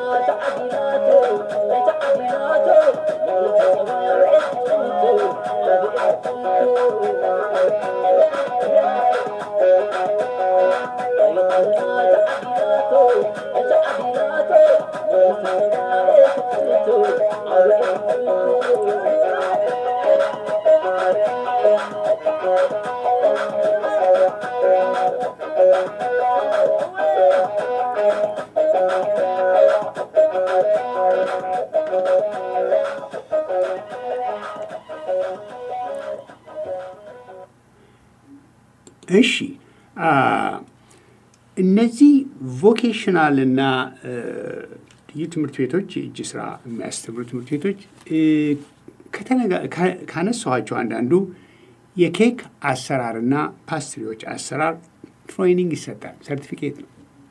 እሺ አ፣ እነዚህ ቮኬሽናል እና እ፣ ልዩ ትምህርት ቤቶች የእጅ ስራ የሚያስተምሩ ትምህርት ቤቶች እ፣ ከተነጋ- ካ- ካነሳኋቸው አንዳንዱ የኬክ አሰራርና ፓስትሪዎች አሰራር ትሬኒንግ ይሰጣል። ሰርቲፊኬት ነው።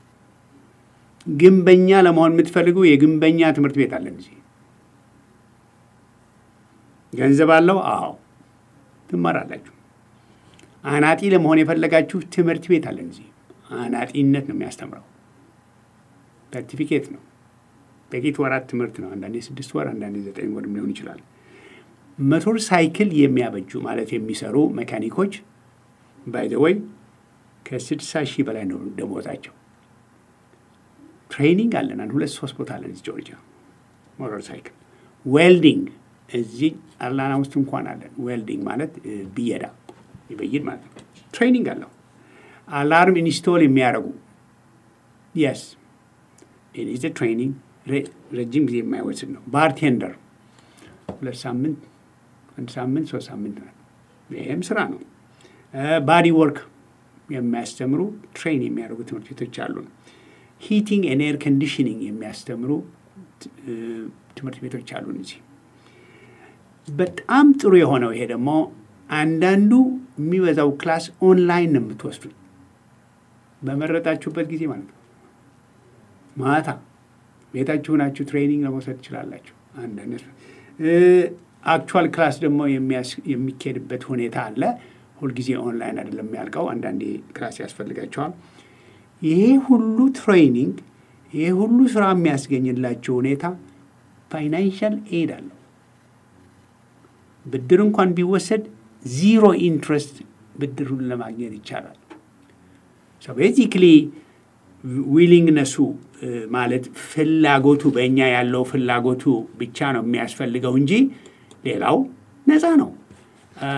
ግንበኛ ለመሆን የምትፈልጉ የግንበኛ ትምህርት ቤት አለን እዚህ። ገንዘብ አለው? አዎ ትማራላችሁ። አናጢ ለመሆን የፈለጋችሁ ትምህርት ቤት አለን እዚህ። አናጢነት ነው የሚያስተምረው። ሰርቲፊኬት ነው። ጥቂት ወራት ትምህርት ነው። አንዳንዴ ስድስት ወር፣ አንዳንዴ ዘጠኝ ወርም ሊሆን ይችላል። ሞተር ሳይክል የሚያበጁ ማለት የሚሰሩ ሜካኒኮች ባይ ዘ ወይ ከስድሳ ሺህ በላይ ነው ደሞዛቸው። ትሬኒንግ አለን። አንድ ሁለት ሶስት ቦታ አለን እዚህ ጆርጂያ። ሞተር ሳይክል ዌልዲንግ እዚህ አላና ውስጥ እንኳን አለን። ዌልዲንግ ማለት እ፣ ብየዳ ይበይድ ማለት ነው። ትሬኒንግ አለው። አላርም ኢንስቶል የሚያደርጉ የስ ኢዝ ትሬኒንግ ረጅም ጊዜ የማይወስድ ነው። ባርቴንደር ሁለት ሳምንት፣ አንድ ሳምንት፣ ሶስት ሳምንት ነው። ይህም ስራ ነው። ባዲ ወርክ የሚያስተምሩ ትሬን የሚያደርጉ ትምህርት ቤቶች አሉን። ሂቲንግ ኤን ኤር ኮንዲሽኒንግ የሚያስተምሩ እ፣ ትምህርት ቤቶች አሉን እዚህ። በጣም ጥሩ የሆነው ይሄ ደግሞ አንዳንዱ የሚበዛው ክላስ ኦንላይን ነው የምትወስዱት በመረጣችሁበት ጊዜ ማለት ነው። ማታ ቤታችሁ ናችሁ ትሬኒንግ ለመውሰድ ትችላላችሁ። አንዳንድ አክቹዋል ክላስ ደግሞ የሚያስ- የሚካሄድበት ሁኔታ አለ። ሁልጊዜ ኦንላይን አይደለም የሚያልቀው። አንዳንዴ ክላስ ያስፈልጋቸዋል። ይሄ ሁሉ ትሬኒንግ ይሄ ሁሉ ስራ የሚያስገኝላቸው ሁኔታ ፋይናንሻል ኤድ አለው። ብድር እንኳን ቢወሰድ ዚሮ ኢንትረስት ብድሩን ለማግኘት ይቻላል። ቤዚክሊ ዊሊንግነሱ ማለት ፍላጎቱ በእኛ ያለው ፍላጎቱ ብቻ ነው የሚያስፈልገው እንጂ ሌላው ነፃ ነው። አ፣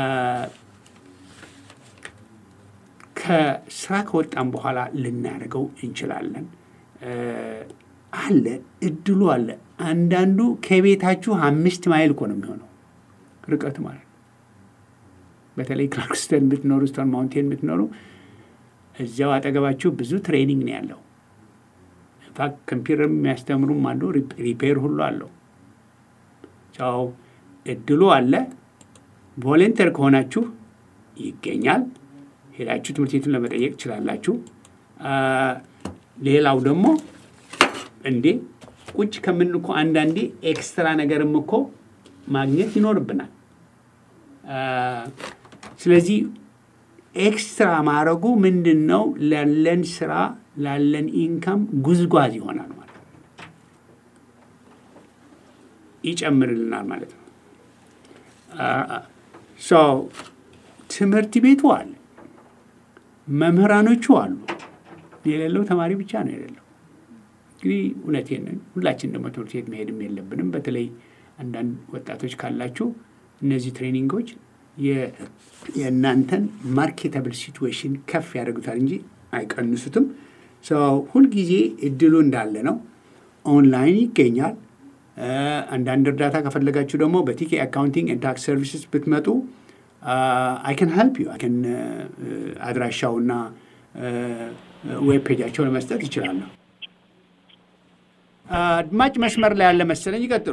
ከስራ ከወጣም በኋላ ልናደርገው እንችላለን። አ፣ አለ እድሉ አለ። አንዳንዱ ከቤታችሁ አምስት ማይል እኮ ነው የሚሆነው ርቀቱ ማለት ነው። በተለይ ክላርክስተን የምትኖሩ ስቶን ማውንቴን የምትኖሩ እዚያው አጠገባችሁ ብዙ ትሬኒንግ ነው ያለው። ኢንፋክት ኮምፒውተር የሚያስተምሩም አሉ፣ ሪፔር ሁሉ አለው። ሰው እድሉ አለ። ቮለንተር ከሆናችሁ ይገኛል። ሄዳችሁ ትምህርት ቤቱን ለመጠየቅ ትችላላችሁ። አ፣ ሌላው ደግሞ እንዴ ቁጭ ከምን እኮ አንዳንዴ ኤክስትራ ነገርም እኮ ማግኘት ይኖርብናል። አ፣ ስለዚህ ኤክስትራ ማድረጉ ምንድን ነው? ላለን ስራ ላለን ኢንካም ጉዝጓዝ ይሆናል ማለት ነው። ይጨምርልናል ማለት ነው። ሶ ትምህርት ቤቱ አለ፣ መምህራኖቹ አሉ። የሌለው ተማሪ ብቻ ነው የሌለው። እንግዲህ እውነቴን ነው። ሁላችን ደግሞ ትምህርት ቤት መሄድም የለብንም። በተለይ አንዳንድ ወጣቶች ካላችሁ እነዚህ ትሬኒንጎች የ- የእናንተን ማርኬታብል ሲትዌሽን ከፍ ያደርጉታል እንጂ አይቀንሱትም። ሰው ሁልጊዜ እድሉ እንዳለ ነው። ኦንላይን ይገኛል። እ፣ አንዳንድ እርዳታ ከፈለጋችሁ ደግሞ በቲኬ አካውንቲንግ ኤንድ ታክስ ሰርቪስስ ብትመጡ አይ ከን ሄልፕ ዩ አይ ከን አድራሻውና ዌብ ፔጃቸው ለመስጠት ይችላለሁ። አድማጭ መስመር ላይ ያለ መሰለኝ። ይቀጥሉ።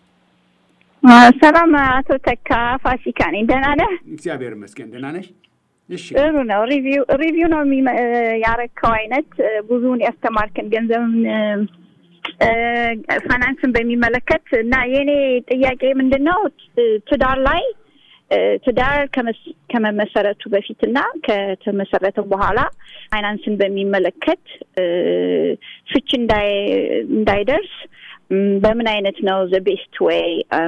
ሰላም አቶ ተካ ፋሲካ ነኝ። ደህና ነህ? እግዚአብሔር ይመስገን። ደህና ነሽ? እሺ ጥሩ ነው። ሪቪው ሪቪው ነው የሚመ- ያረከው አይነት ብዙውን ያስተማርከን ገንዘብን ፋይናንስን በሚመለከት እና የእኔ ጥያቄ ምንድን ነው ት- ትዳር ላይ ትዳር ከመስ- ከመመሰረቱ በፊትና ከተመሰረተ በኋላ ፋይናንስን በሚመለከት እ፣ ፍች እንዳይ- እንዳይደርስ ም፣ በምን አይነት ነው ዘ ቤስት ዌይ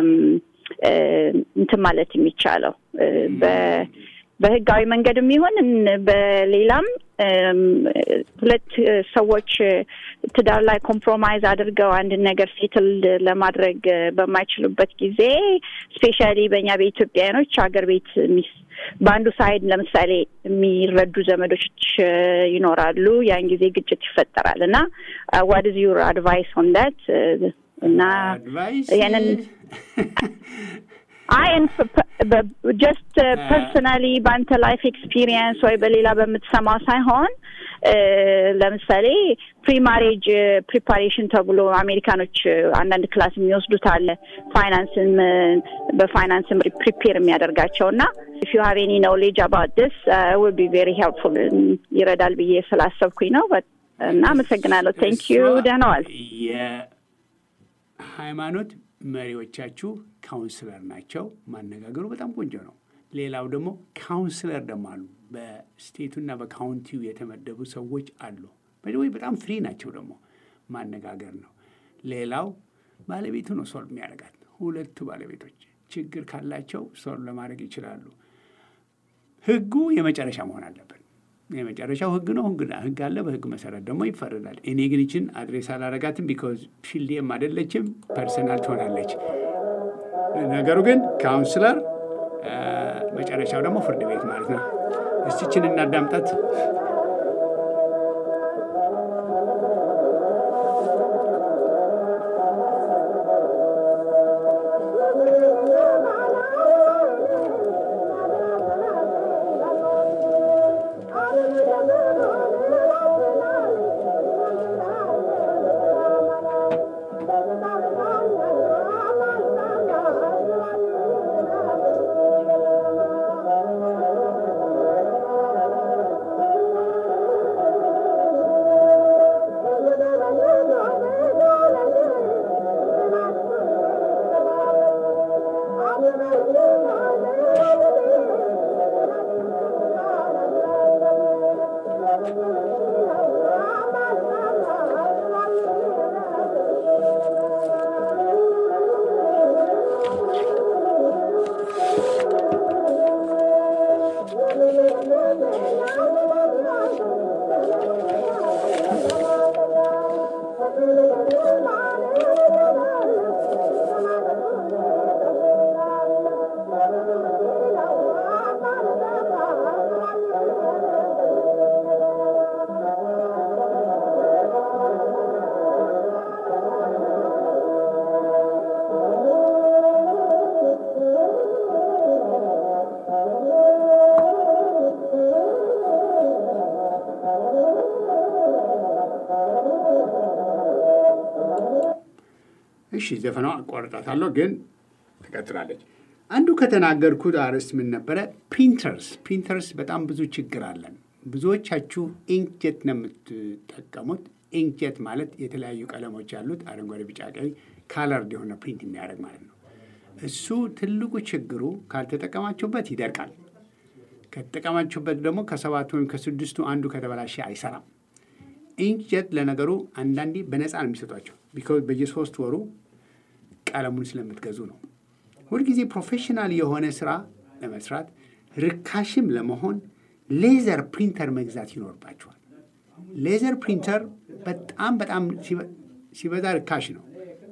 እንትን ማለት የሚቻለው እ፣ በ- በህጋዊ መንገድም ይሁን እን- በሌላም እም፣ ሁለት እ፣ ሰዎች እ፣ ትዳር ላይ ኮምፕሮማይዝ አድርገው አንድን ነገር ሴትል ለማድረግ እ፣ በማይችሉበት ጊዜ ስፔሻሊ በእኛ በኢትዮጵያውያኖች ሀገር ቤት ሚስ- በአንዱ ሳይድ ለምሳሌ የሚረዱ ዘመዶች እ፣ ይኖራሉ። ያን ጊዜ ግጭት ይፈጠራል እና ዋት ኢዝ ዩር አድቫይስ ኦን ዳት እና አድቫይስ ያንን አይ ጀስት ፐርሰናሊ በአንተ ላይፍ ኤክስፒሪየንስ ወይ በሌላ በምትሰማው ሳይሆን እ፣ ለምሳሌ ፕሪማሬጅ ፕሪፓሬሽን ተብሎ አሜሪካኖች አንዳንድ ክላስ የሚወስዱት አለ ፋይናንስን በፋይናንስም ፕሪፔር የሚያደርጋቸው እና ኢፍ ዩ ሃቭ ኤኒ ኖሌጅ አባውት ዲስ ውል ቢ ቬሪ ሄልፕፉል ይረዳል ብዬ ስላሰብኩኝ ነው። በ- እና አመሰግናለሁ። ቴንክ ዩ ደህና ዋል። የሃይማኖት መሪዎቻችሁ ካውንስለር ናቸው። ማነጋገሩ በጣም ቆንጆ ነው። ሌላው ደግሞ ካውንስለር ደግሞ አሉ። በስቴቱና በካውንቲው የተመደቡ ሰዎች አሉ። ወይ በጣም ፍሪ ናቸው። ደግሞ ማነጋገር ነው። ሌላው ባለቤቱ ነው ሶልቭ የሚያደርጋት። ሁለቱ ባለቤቶች ችግር ካላቸው ሶልቭ ለማድረግ ይችላሉ። ህጉ የመጨረሻ መሆን አለበት። የመጨረሻው ህግ ነው። ህግ ህግ አለ። በህግ መሰረት ደግሞ ይፈረዳል። እኔ ግን ይችን አድሬስ አላረጋትም ቢኮዝ ፊልዴም አይደለችም፣ ፐርሰናል ትሆናለች። ነገሩ ግን ካውንስለር፣ መጨረሻው ደግሞ ፍርድ ቤት ማለት ነው። እስቲችን እናዳምጣት። እሺ ዘፈኗ አቋርጣታለሁ፣ ግን ትቀጥላለች። አንዱ ከተናገርኩት አርዕስት ምን ነበረ? ፕሪንተርስ ፕሪንተርስ በጣም ብዙ ችግር አለን። ብዙዎቻችሁ ኢንክጀት ነው የምትጠቀሙት። ኢንክጀት ማለት የተለያዩ ቀለሞች ያሉት አረንጓዴ፣ ቢጫ፣ ቀይ ካለርድ የሆነ ፕሪንት የሚያደርግ ማለት ነው። እሱ ትልቁ ችግሩ ካልተጠቀማችሁበት ይደርቃል። ከተጠቀማችሁበት ደግሞ ከሰባቱ ወይም ከስድስቱ አንዱ ከተበላሸ አይሰራም። ኢንክጀት ለነገሩ አንዳንዴ በነፃ ነው የሚሰጧቸው ቢኮዝ በየሶስት ወሩ ቀለሙን ስለምትገዙ ነው። ሁልጊዜ ፕሮፌሽናል የሆነ ስራ ለመስራት ርካሽም ለመሆን ሌዘር ፕሪንተር መግዛት ይኖርባቸዋል። ሌዘር ፕሪንተር በጣም በጣም ሲበዛ ርካሽ ነው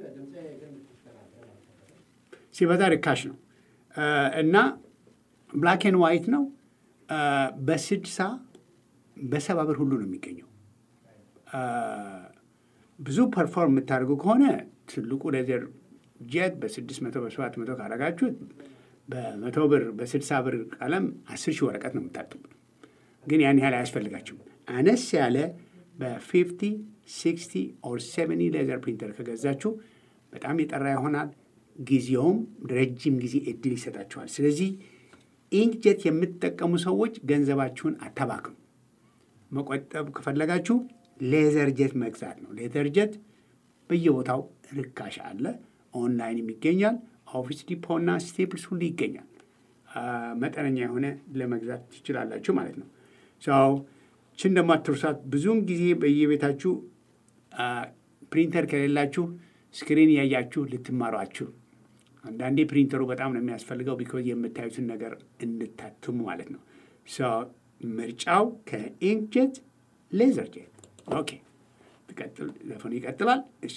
ሲበዛ ርካሽ ነው እና ብላክ ኤንድ ዋይት ነው። በስድሳ በሰባ ብር ሁሉ ነው የሚገኘው። ብዙ ፐርፎርም የምታደርጉ ከሆነ ትልቁ ሌዘር ጀት በስድስት መቶ በሰባት መቶ ካረጋችሁት በመቶ ብር በስድሳ ብር ቀለም አስር ሺህ ወረቀት ነው የምታጥቡት። ግን ያን ያህል አያስፈልጋችሁም። አነስ ያለ በፊፍቲ ሲክስቲ ኦር ሴቨኒ ሌዘር ፕሪንተር ከገዛችሁ በጣም የጠራ ይሆናል። ጊዜውም ረጅም ጊዜ እድል ይሰጣችኋል። ስለዚህ ኢንክጀት የምትጠቀሙ ሰዎች ገንዘባችሁን አታባክኑ። መቆጠብ ከፈለጋችሁ ሌዘር ጀት መግዛት ነው። ሌዘር ጀት በየቦታው ርካሽ አለ። ኦንላይንም ይገኛል። ኦፊስ ዲፖ እና ስቴፕልስ ሁሉ ይገኛል። መጠነኛ የሆነ ለመግዛት ትችላላችሁ ማለት ነው። ሰው ችን ደግሞ አትርሷት። ብዙውን ጊዜ በየቤታችሁ ፕሪንተር ከሌላችሁ ስክሪን እያያችሁ ልትማሯችሁ። አንዳንዴ ፕሪንተሩ በጣም ነው የሚያስፈልገው ቢኮዝ የምታዩትን ነገር እንድታትሙ ማለት ነው። ምርጫው ከኢንክጀት ሌዘር ጄት። ኦኬ ዘፈኑ ይቀጥላል። እሺ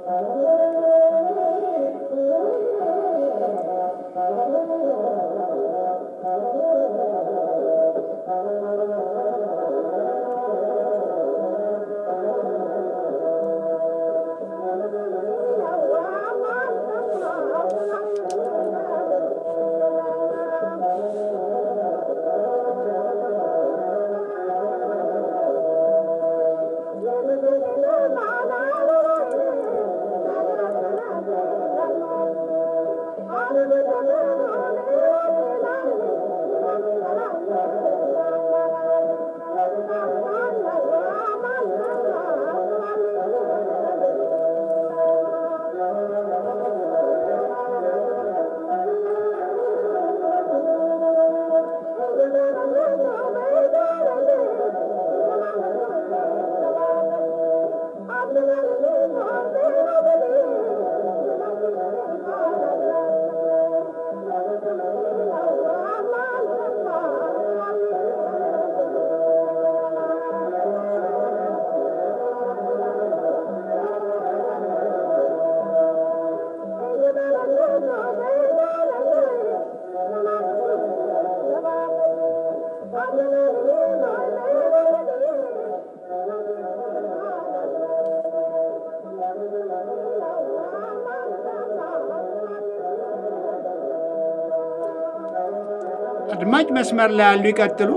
አድማጭ መስመር ላይ ያሉ ይቀጥሉ።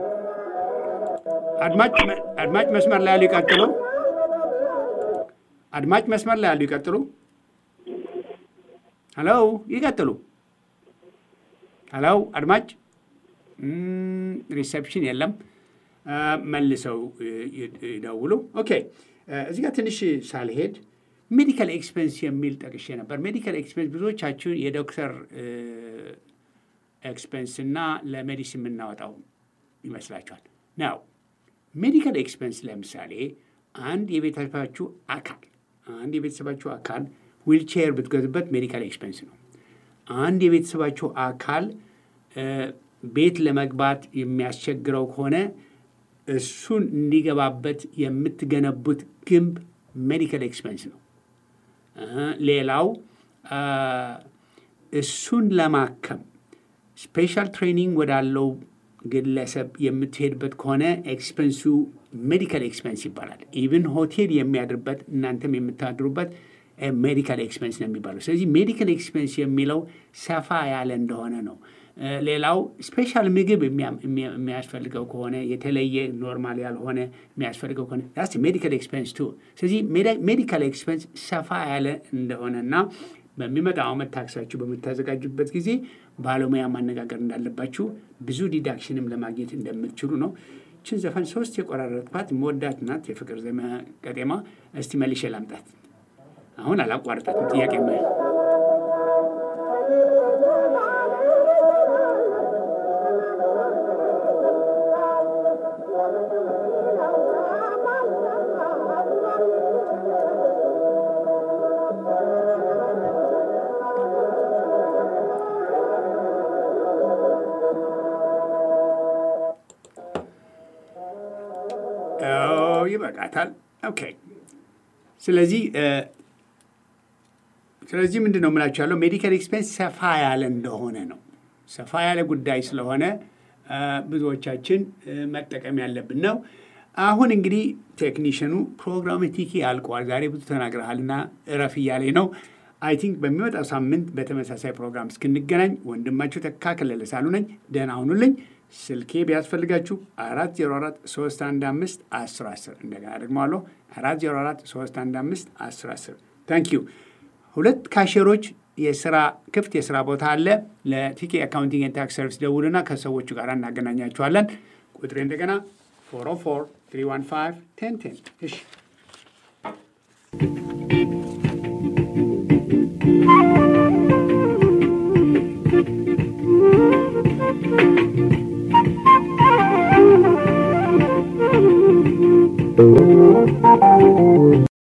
አድማጭ አድማጭ መስመር ላይ ያሉ ይቀጥሉ። አድማጭ መስመር ላይ ያሉ ይቀጥሉ። ሄሎ ይቀጥሉ። ሄሎ አድማጭ ሪሴፕሽን የለም። መልሰው ይደውሉ። ኦኬ እዚህ ጋር ትንሽ ሳልሄድ ሜዲካል ኤክስፔንስ የሚል ጠቅሼ ነበር። ሜዲካል ኤክስፔንስ ብዙዎቻችሁ የዶክተር ኤክስፔንስ እና ለሜዲሲን የምናወጣው ይመስላችኋል። ናው ሜዲካል ኤክስፔንስ ለምሳሌ አንድ የቤተሰባችሁ አካል አንድ የቤተሰባችሁ አካል ዊልቼር ብትገዙበት ሜዲካል ኤክስፔንስ ነው። አንድ የቤተሰባችሁ አካል ቤት ለመግባት የሚያስቸግረው ከሆነ እሱን እንዲገባበት የምትገነቡት ግንብ ሜዲካል ኤክስፔንስ ነው። ሌላው እሱን ለማከም ስፔሻል ትሬኒንግ ወዳለው ግለሰብ የምትሄድበት ከሆነ ኤክስፐንሱ ሜዲካል ኤክስፐንስ ይባላል። ኢቭን ሆቴል የሚያድርበት እናንተም የምታድሩበት ሜዲካል ኤክስፐንስ ነው የሚባለው። ስለዚህ ሜዲካል ኤክስፐንስ የሚለው ሰፋ ያለ እንደሆነ ነው። ሌላው ስፔሻል ምግብ የሚያስፈልገው ከሆነ የተለየ ኖርማል ያልሆነ የሚያስፈልገው ከሆነ ስ ሜዲካል ኤክስፐንስ ቱ። ስለዚህ ሜዲካል ኤክስፐንስ ሰፋ ያለ እንደሆነና በሚመጣው ዓመት ታክሳችሁ በምታዘጋጁበት ጊዜ ባለሙያ ማነጋገር እንዳለባችሁ ብዙ ዲዳክሽንም ለማግኘት እንደምትችሉ ነው። ችን ዘፈን ሶስት የቆራረጥኳት መወዳት ናት። የፍቅር ዘመ ቀጤማ። እስቲ መልሼ ላምጣት። አሁን አላቋርጣትም። ጥያቄ ይበቃታል። ኦኬ። ስለዚህ ስለዚህ ምንድን ነው የምላችሁ ያለው ሜዲካል ኤክስፔንስ ሰፋ ያለ እንደሆነ ነው። ሰፋ ያለ ጉዳይ ስለሆነ ብዙዎቻችን መጠቀም ያለብን ነው። አሁን እንግዲህ ቴክኒሽኑ ፕሮግራም ቲኪ ያልቀዋል። ዛሬ ብዙ ተናግረሃልና እረፍ እያለኝ ነው። አይ ቲንክ በሚመጣው ሳምንት በተመሳሳይ ፕሮግራም እስክንገናኝ ወንድማችሁ ተካ ከለለ ሳሉ ነኝ። ደህና ሁኑልኝ። ስልኬ ቢያስፈልጋችሁ አራት ዜሮ አራት ሶስት አንድ አምስት አስር አስር እንደገና ደግመዋለሁ አራት ዜሮ አራት ሶስት አንድ አምስት አስር አስር ታንክ ዩ። ሁለት ካሼሮች የስራ ክፍት የስራ ቦታ አለ። ለቲኬ አካውንቲንግ ኤንድ ታክስ ሰርቪስ ደውሉና ከሰዎቹ ጋር እናገናኛችኋለን። ቁጥሬ እንደገና ፎር ኦ ፎር ትሪ ዋን ፋይቭ ቴን ቴን እሺ